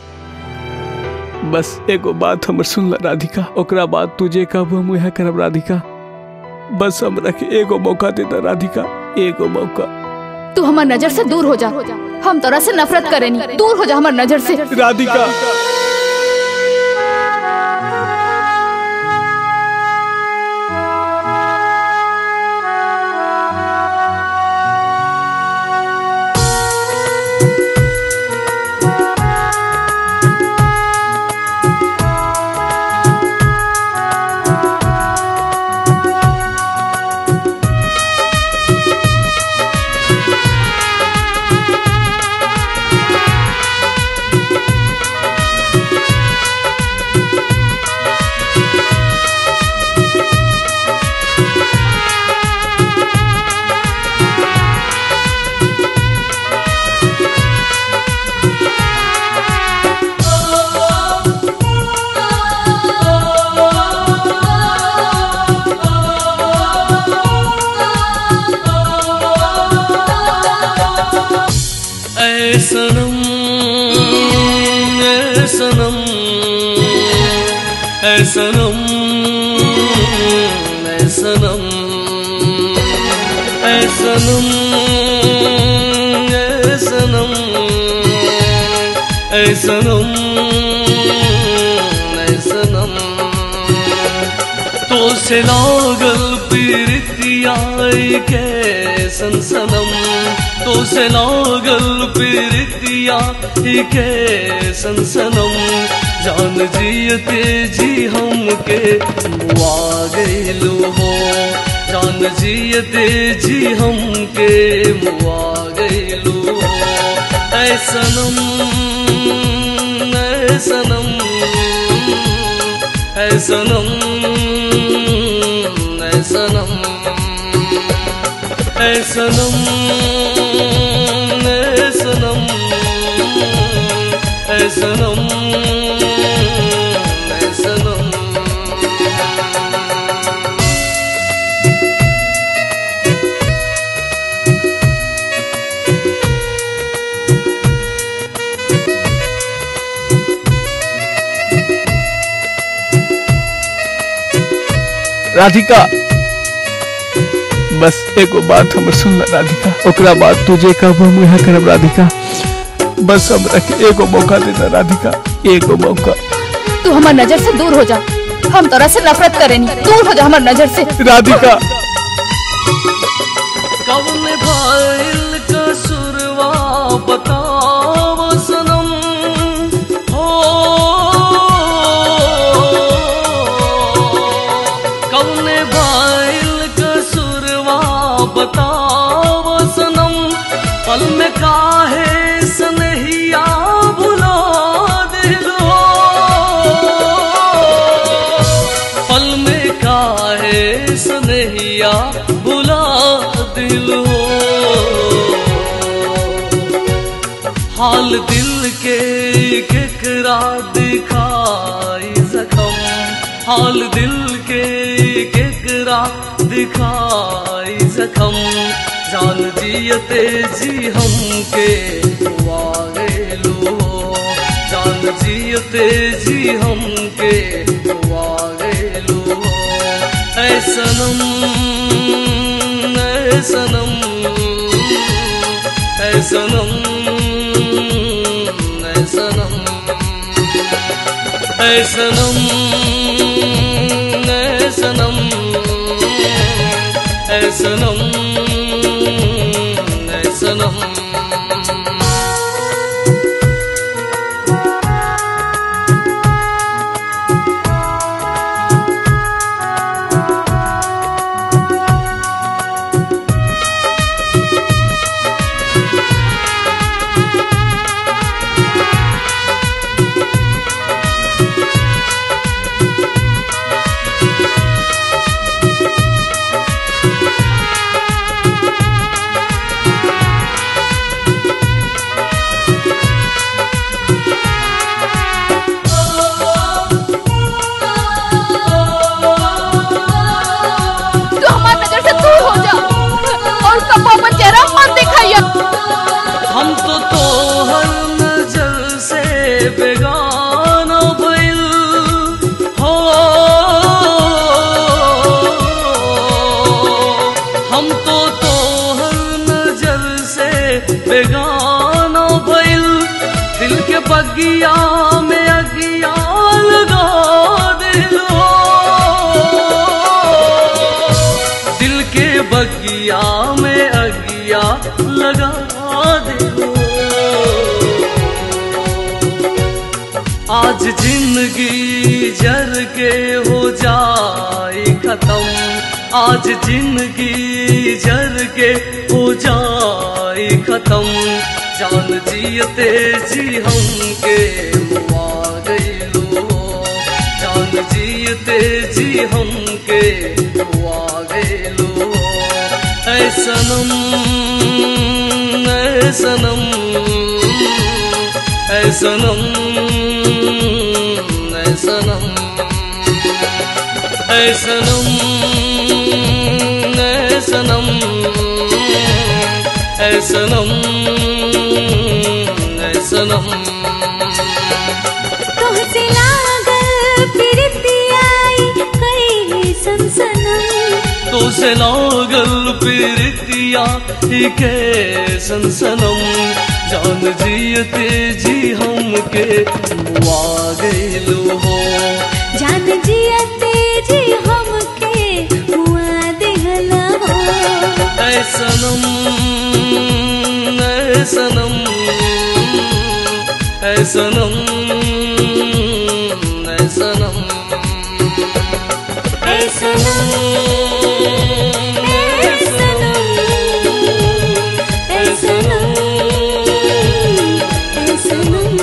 बस एगो बात हमर सुन ला राधिका ओकरा बाद तुझे कब हम यहाँ करब राधिका बस हमरा के एगो मौका दे दा राधिका एगो मौका तू हमार नजर से दूर हो जा हम तोरा से नफरत करेनी दूर हो जा हमार नजर से राधिका ऐ सनम ऐ सनम ऐ सनम ऐ सनम ऐ सनम ऐ सनम ऐ सनम ऐ सनम तो से लागल पीरितिया के सनसनम तो से लागल पीरितिया के सनसनम जान जियते जी हमके मुआ गइलू हो जान जियते जी हमके मुआ गइलू हो ऐ सनम ऐ सनम ऐ सनम ऐ सनम ऐ सनम ऐ सनम ऐ सनम ऐ सनम राधिका बस एगो बात हमर सुन ला राधिका ओकरा बाद तुझे कब हम यहाँ करब राधिका बस हमरा के एगो मौका दे दा राधिका एगो मौका तू हमार नजर से दूर हो जा हम तोरा से नफरत करेनी दूर हो जा हमार नजर से राधिका कौन भाइल कसुरवा बताव सनम हो कौन भाइल कसुरवा बताव सनम पल में काहे सनहिया भुला दिलो पल में काहे सनहिया भुला दिल हो हाल दिल के केकरा दिखाई जखम हाल दिल के केकरा दिखाई जखम जान जियते जी हमके वागेलो जान जियते जी हमके वागेलो ऐ सनम ऐ सनम ऐ सनम ऐ सनम ऐ सनम ऐ सनम ऐ सनम ऐ सनम दम मत दिखाइए हम तो तोहर नजर से बेगाना भइल हो हम तो तोहर नजर से बेगाना भइल दिल के बगिया में अगिया लगा दिलो दिल के बगिया में अगिया लगा दिलो आज जिंदगी जर के हो जाए खत्म आज जिंदगी जर के हो जाए खत्म जान जियते जी हम के मुआ गईलो जान जियते जी हम के मुआ गईलो ऐ सनम ऐ सनम ऐ सनम ऐ सनम ऐ सनम ऐ सनम ऐ सनम ऐ सनम तुहसे लागल प्रीतियाई कई सनसनम तो से लागल प्रीतिया ही के सनसनम जान जियते जी हम के मुआ गईलो हो जान जियते जी हमके हुआ दिहला हो ऐ सनम ऐ सनम ऐ सनम ऐ सनम ऐ सनम ऐ सनम ऐ सनम ऐ सनम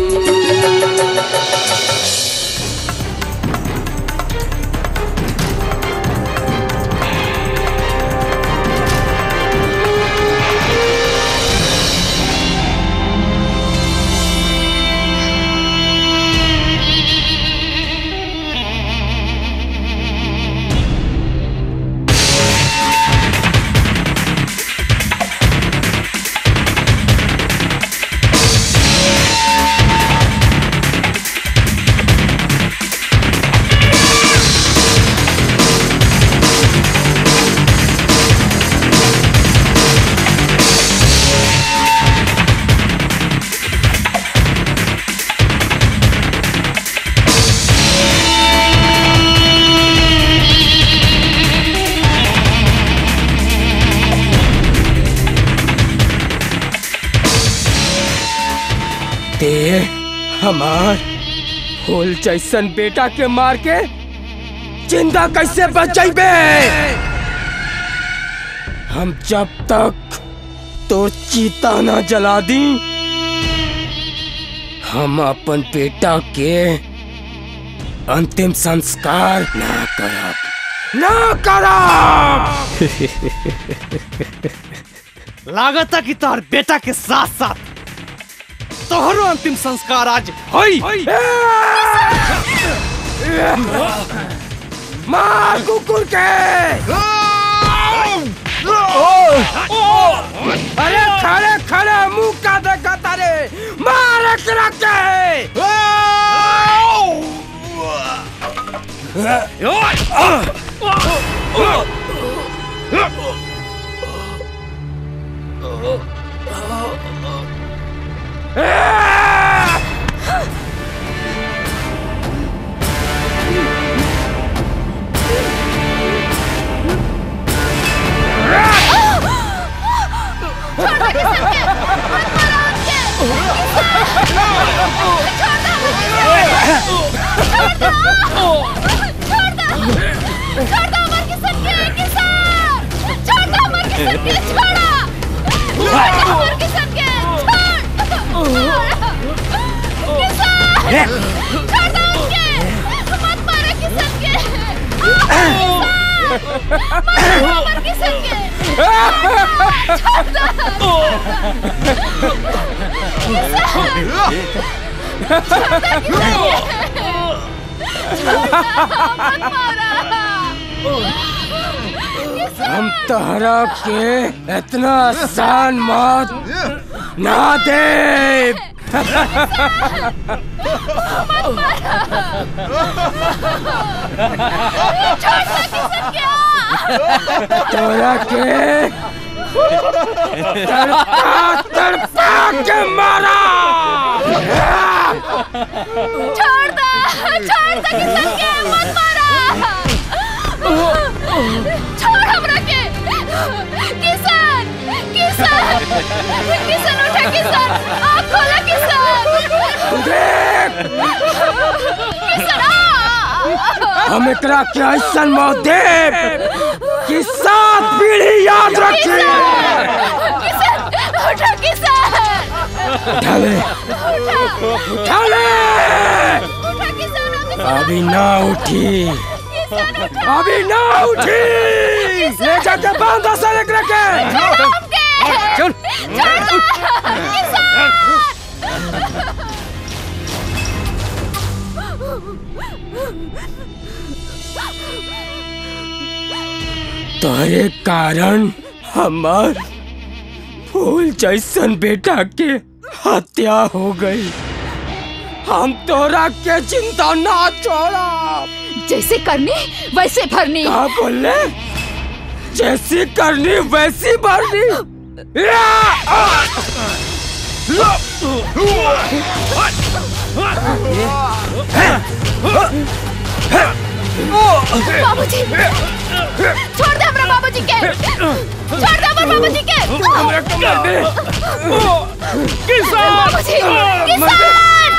ते हमार फूल जैसन बेटा के मार के जिंदा कैसे बचैबे हम जब तक तो चीता ना जला दी हम अपन बेटा के अंतिम संस्कार ना करब ना करब लागता कि तोहर बेटा के साथ साथ तोहरो अंतिम संस्कार आज होई मार कुकुर के अरे खड़े खड़े मुंह का देखा तारे मार एकरा के हम तहरा के इतना आसान मौत ना दे तोरा के तड़पा तड़पा के मारा छोड़ दो छोड़ दो किशन के मत मारा छोड़ हमरा के किसान किसान किसान उठा किसान आँख खोला किसान किसान आ! हम एकरा के ऐसा मौत दे कि सात पीढ़ी याद रखी किसान उठा किसान उठा ले उठा ले उठा किसान अभी ना उठी अभी ना उठी ले जाके बांध दसल एकरा के चल किसान तोरे कारण हमार फूल जैसन बेटा के हत्या हो गई हम तोरा के चिंता ना छोड़ा जैसे करनी वैसे भरनी क्या बोले जैसी करनी वैसी भरनी या! आ! बाबूजी छोड़ दे हमरा बाबूजी के छोड़ दे हमरा बाबूजी के हमरा को मार दे किसान बाबूजी किसान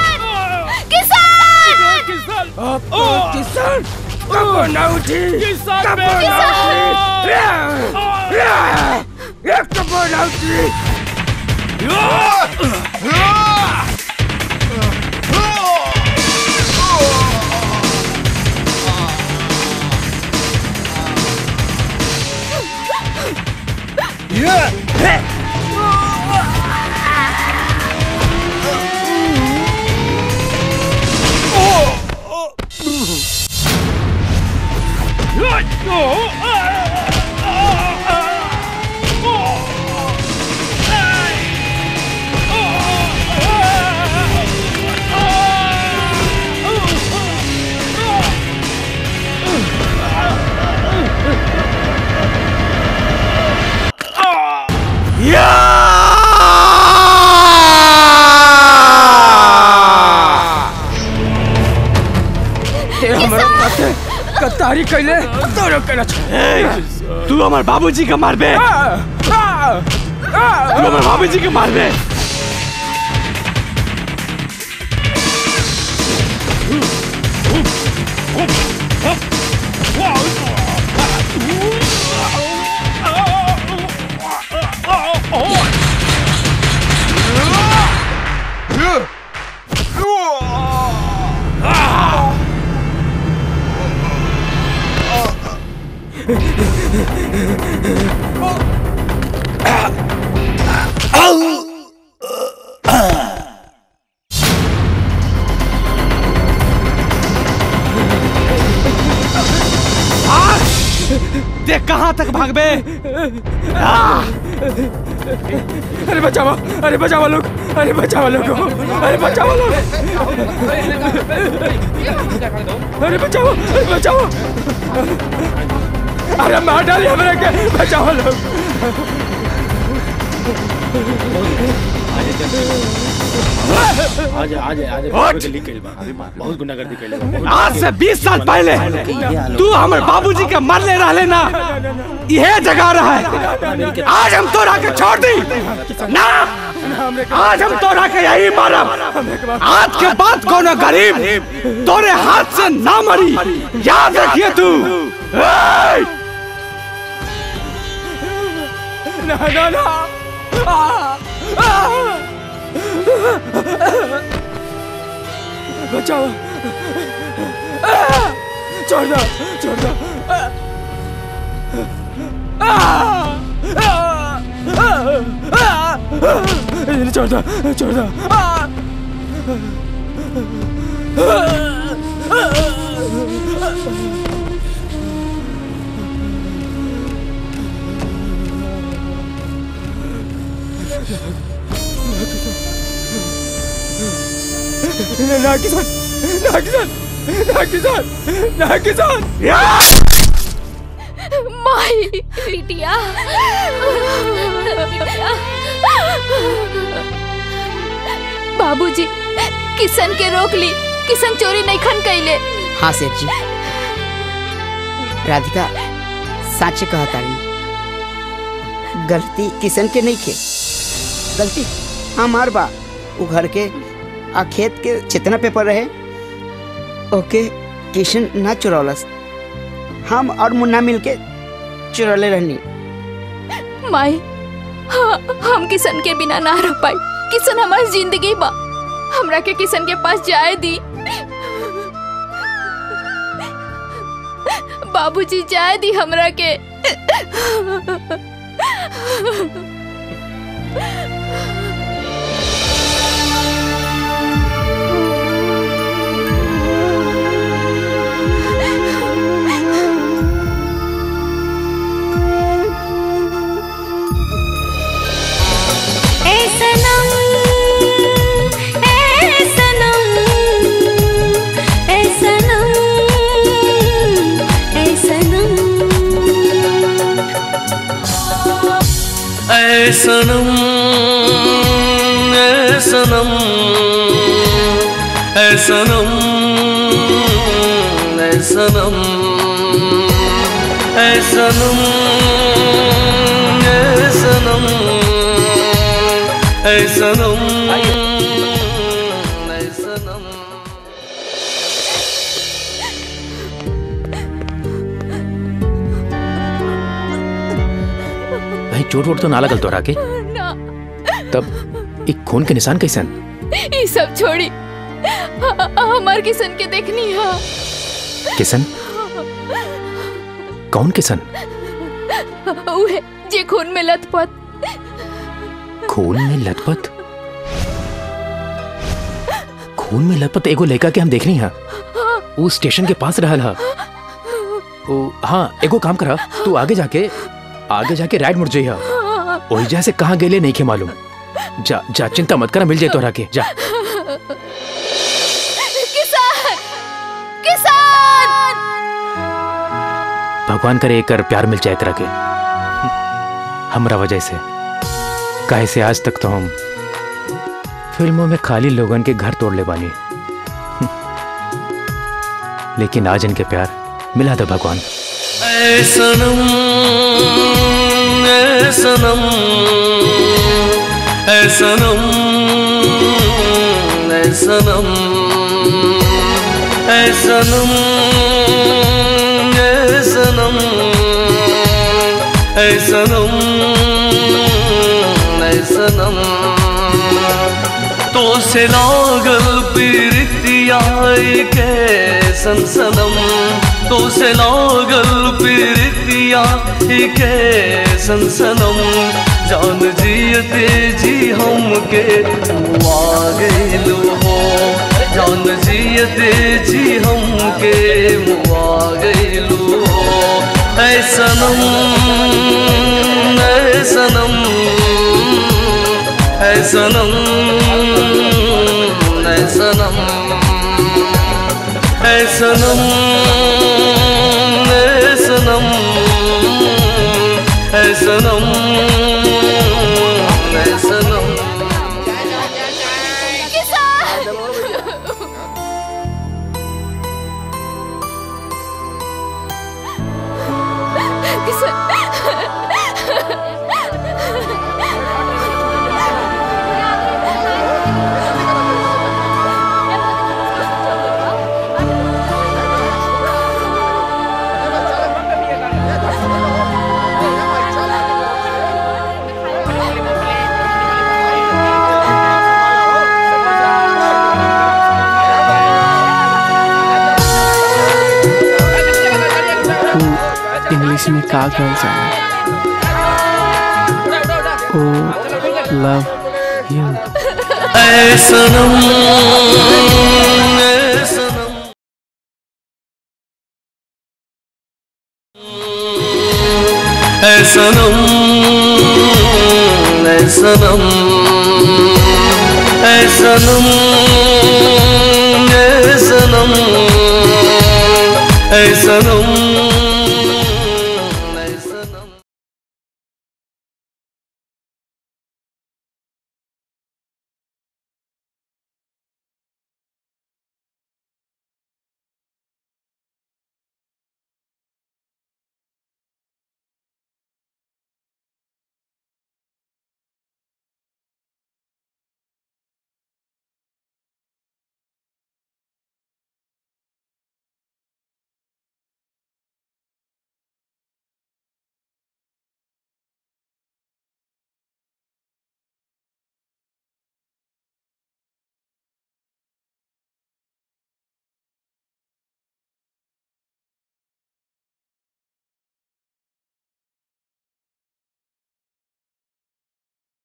किसान अब तो किसान कब ना उठी किसान कब बे- ना किसान! उठी या! या! या, कब ना उठी ते हमरा पते कतारी कैले तोरो केना तू हमार बाबूजी के मारबे तू हमार बाबूजी के मारबे देख कहाँ तक भागबे अरे बचाओ अरे बचाओ लोग अरे बचाओ लोग अरे बचाओ लोग अरे बचाओ अरे बचाओ अरे मार डाली हमारे के बचाओ लोग आज आज आज बहुत गली कइल बा बहुत गुंडागर्दी कइल बा आज से 20 साल पहले तू हमारे बाबूजी के मरले रहले ना यह जगह रहा है आज हम तोरा के छोड़ दी ना आज हम तोरा के यही मारब आज के बाद कोनो गरीब तोरे हाथ से ना मरी याद रखिए तू ए! ना ना ना आ, आ, बचाओ आ, छोड़ दो छोड़ दो आ, आ, आ, आ, आ, इन्हें छोड़ दो छोड़ दो आ, ना किसान ना किसान ना किसान ना किसान माई बिटिया बाबूजी किशन के रोक ली किशन चोरी नहीं खन कैले हाँ सेठ जी राधिका साचे कहता रही गलती किशन के नहीं खे गलती हमार बा वो घर के आ खेत के जितना पेपर रहे ओके किशन ना चुरौलस हम और मुन्ना मिलके चुरौले रहनी माई हाँ, हम किशन के बिना ना रह पाई किशन हमारी जिंदगी बा हमरा के किशन के पास जाए दी बाबूजी जाए दी हमरा के ए सनम ए सनम ए सनम ए सनम ऐ सनम ऐ सनम ऐ सनम ऐ सनम ऐ सनम ऐ सनम ऐ सनम ऐ सनम भाई चोट वोट तो ना लगल तोरा के ना तब एक खून के निशान कैसन ये सब छोड़ी ह- हमार किशन के देखनी है किसन कौन किसन उहे जे खून में लथपथ खून में लथपथ खून में लथपथ एगो लड़का के हम देख रही हैं वो स्टेशन के पास रहल हा ओ हाँ एगो काम करा तू आगे जाके आगे जाके राइट मुड़ जइहा ओहिजा से कहाँ गेले नहीं के मालूम जा जा चिंता मत करा मिल जाए तोरा के जा किसान किसान भगवान करे एकर प्यार मिल जाए एकरा के हमरा वजह से काहे से आज तक तो हम फिल्मों में खाली लोगन के घर तोड़ ले बानी लेकिन आज इनके प्यार मिला था भगवान ऐ सनम ऐ सनम ऐ सनम ऐ सनम ऐ सनम ऐ सनम ऐ सनम ऐ सनम तो से लागल पीरतिया के सनसनम तो से लागल पीरतिया के सनसनम जान जियते जी हमके मुआ गइलू हो जान जियते जी हमके मुआ गइलू हो ऐ सनम ऐ सनम ऐ सनम ऐ सनम ऐ सनम ऐ सनम ऐ सनम ऐ सनम इंग्लिश में का कहल जाला ओ लव यू ऐ सनम ऐ सनम ऐ सनम ऐ सनम ऐ सनम ऐ सनम ऐ सनम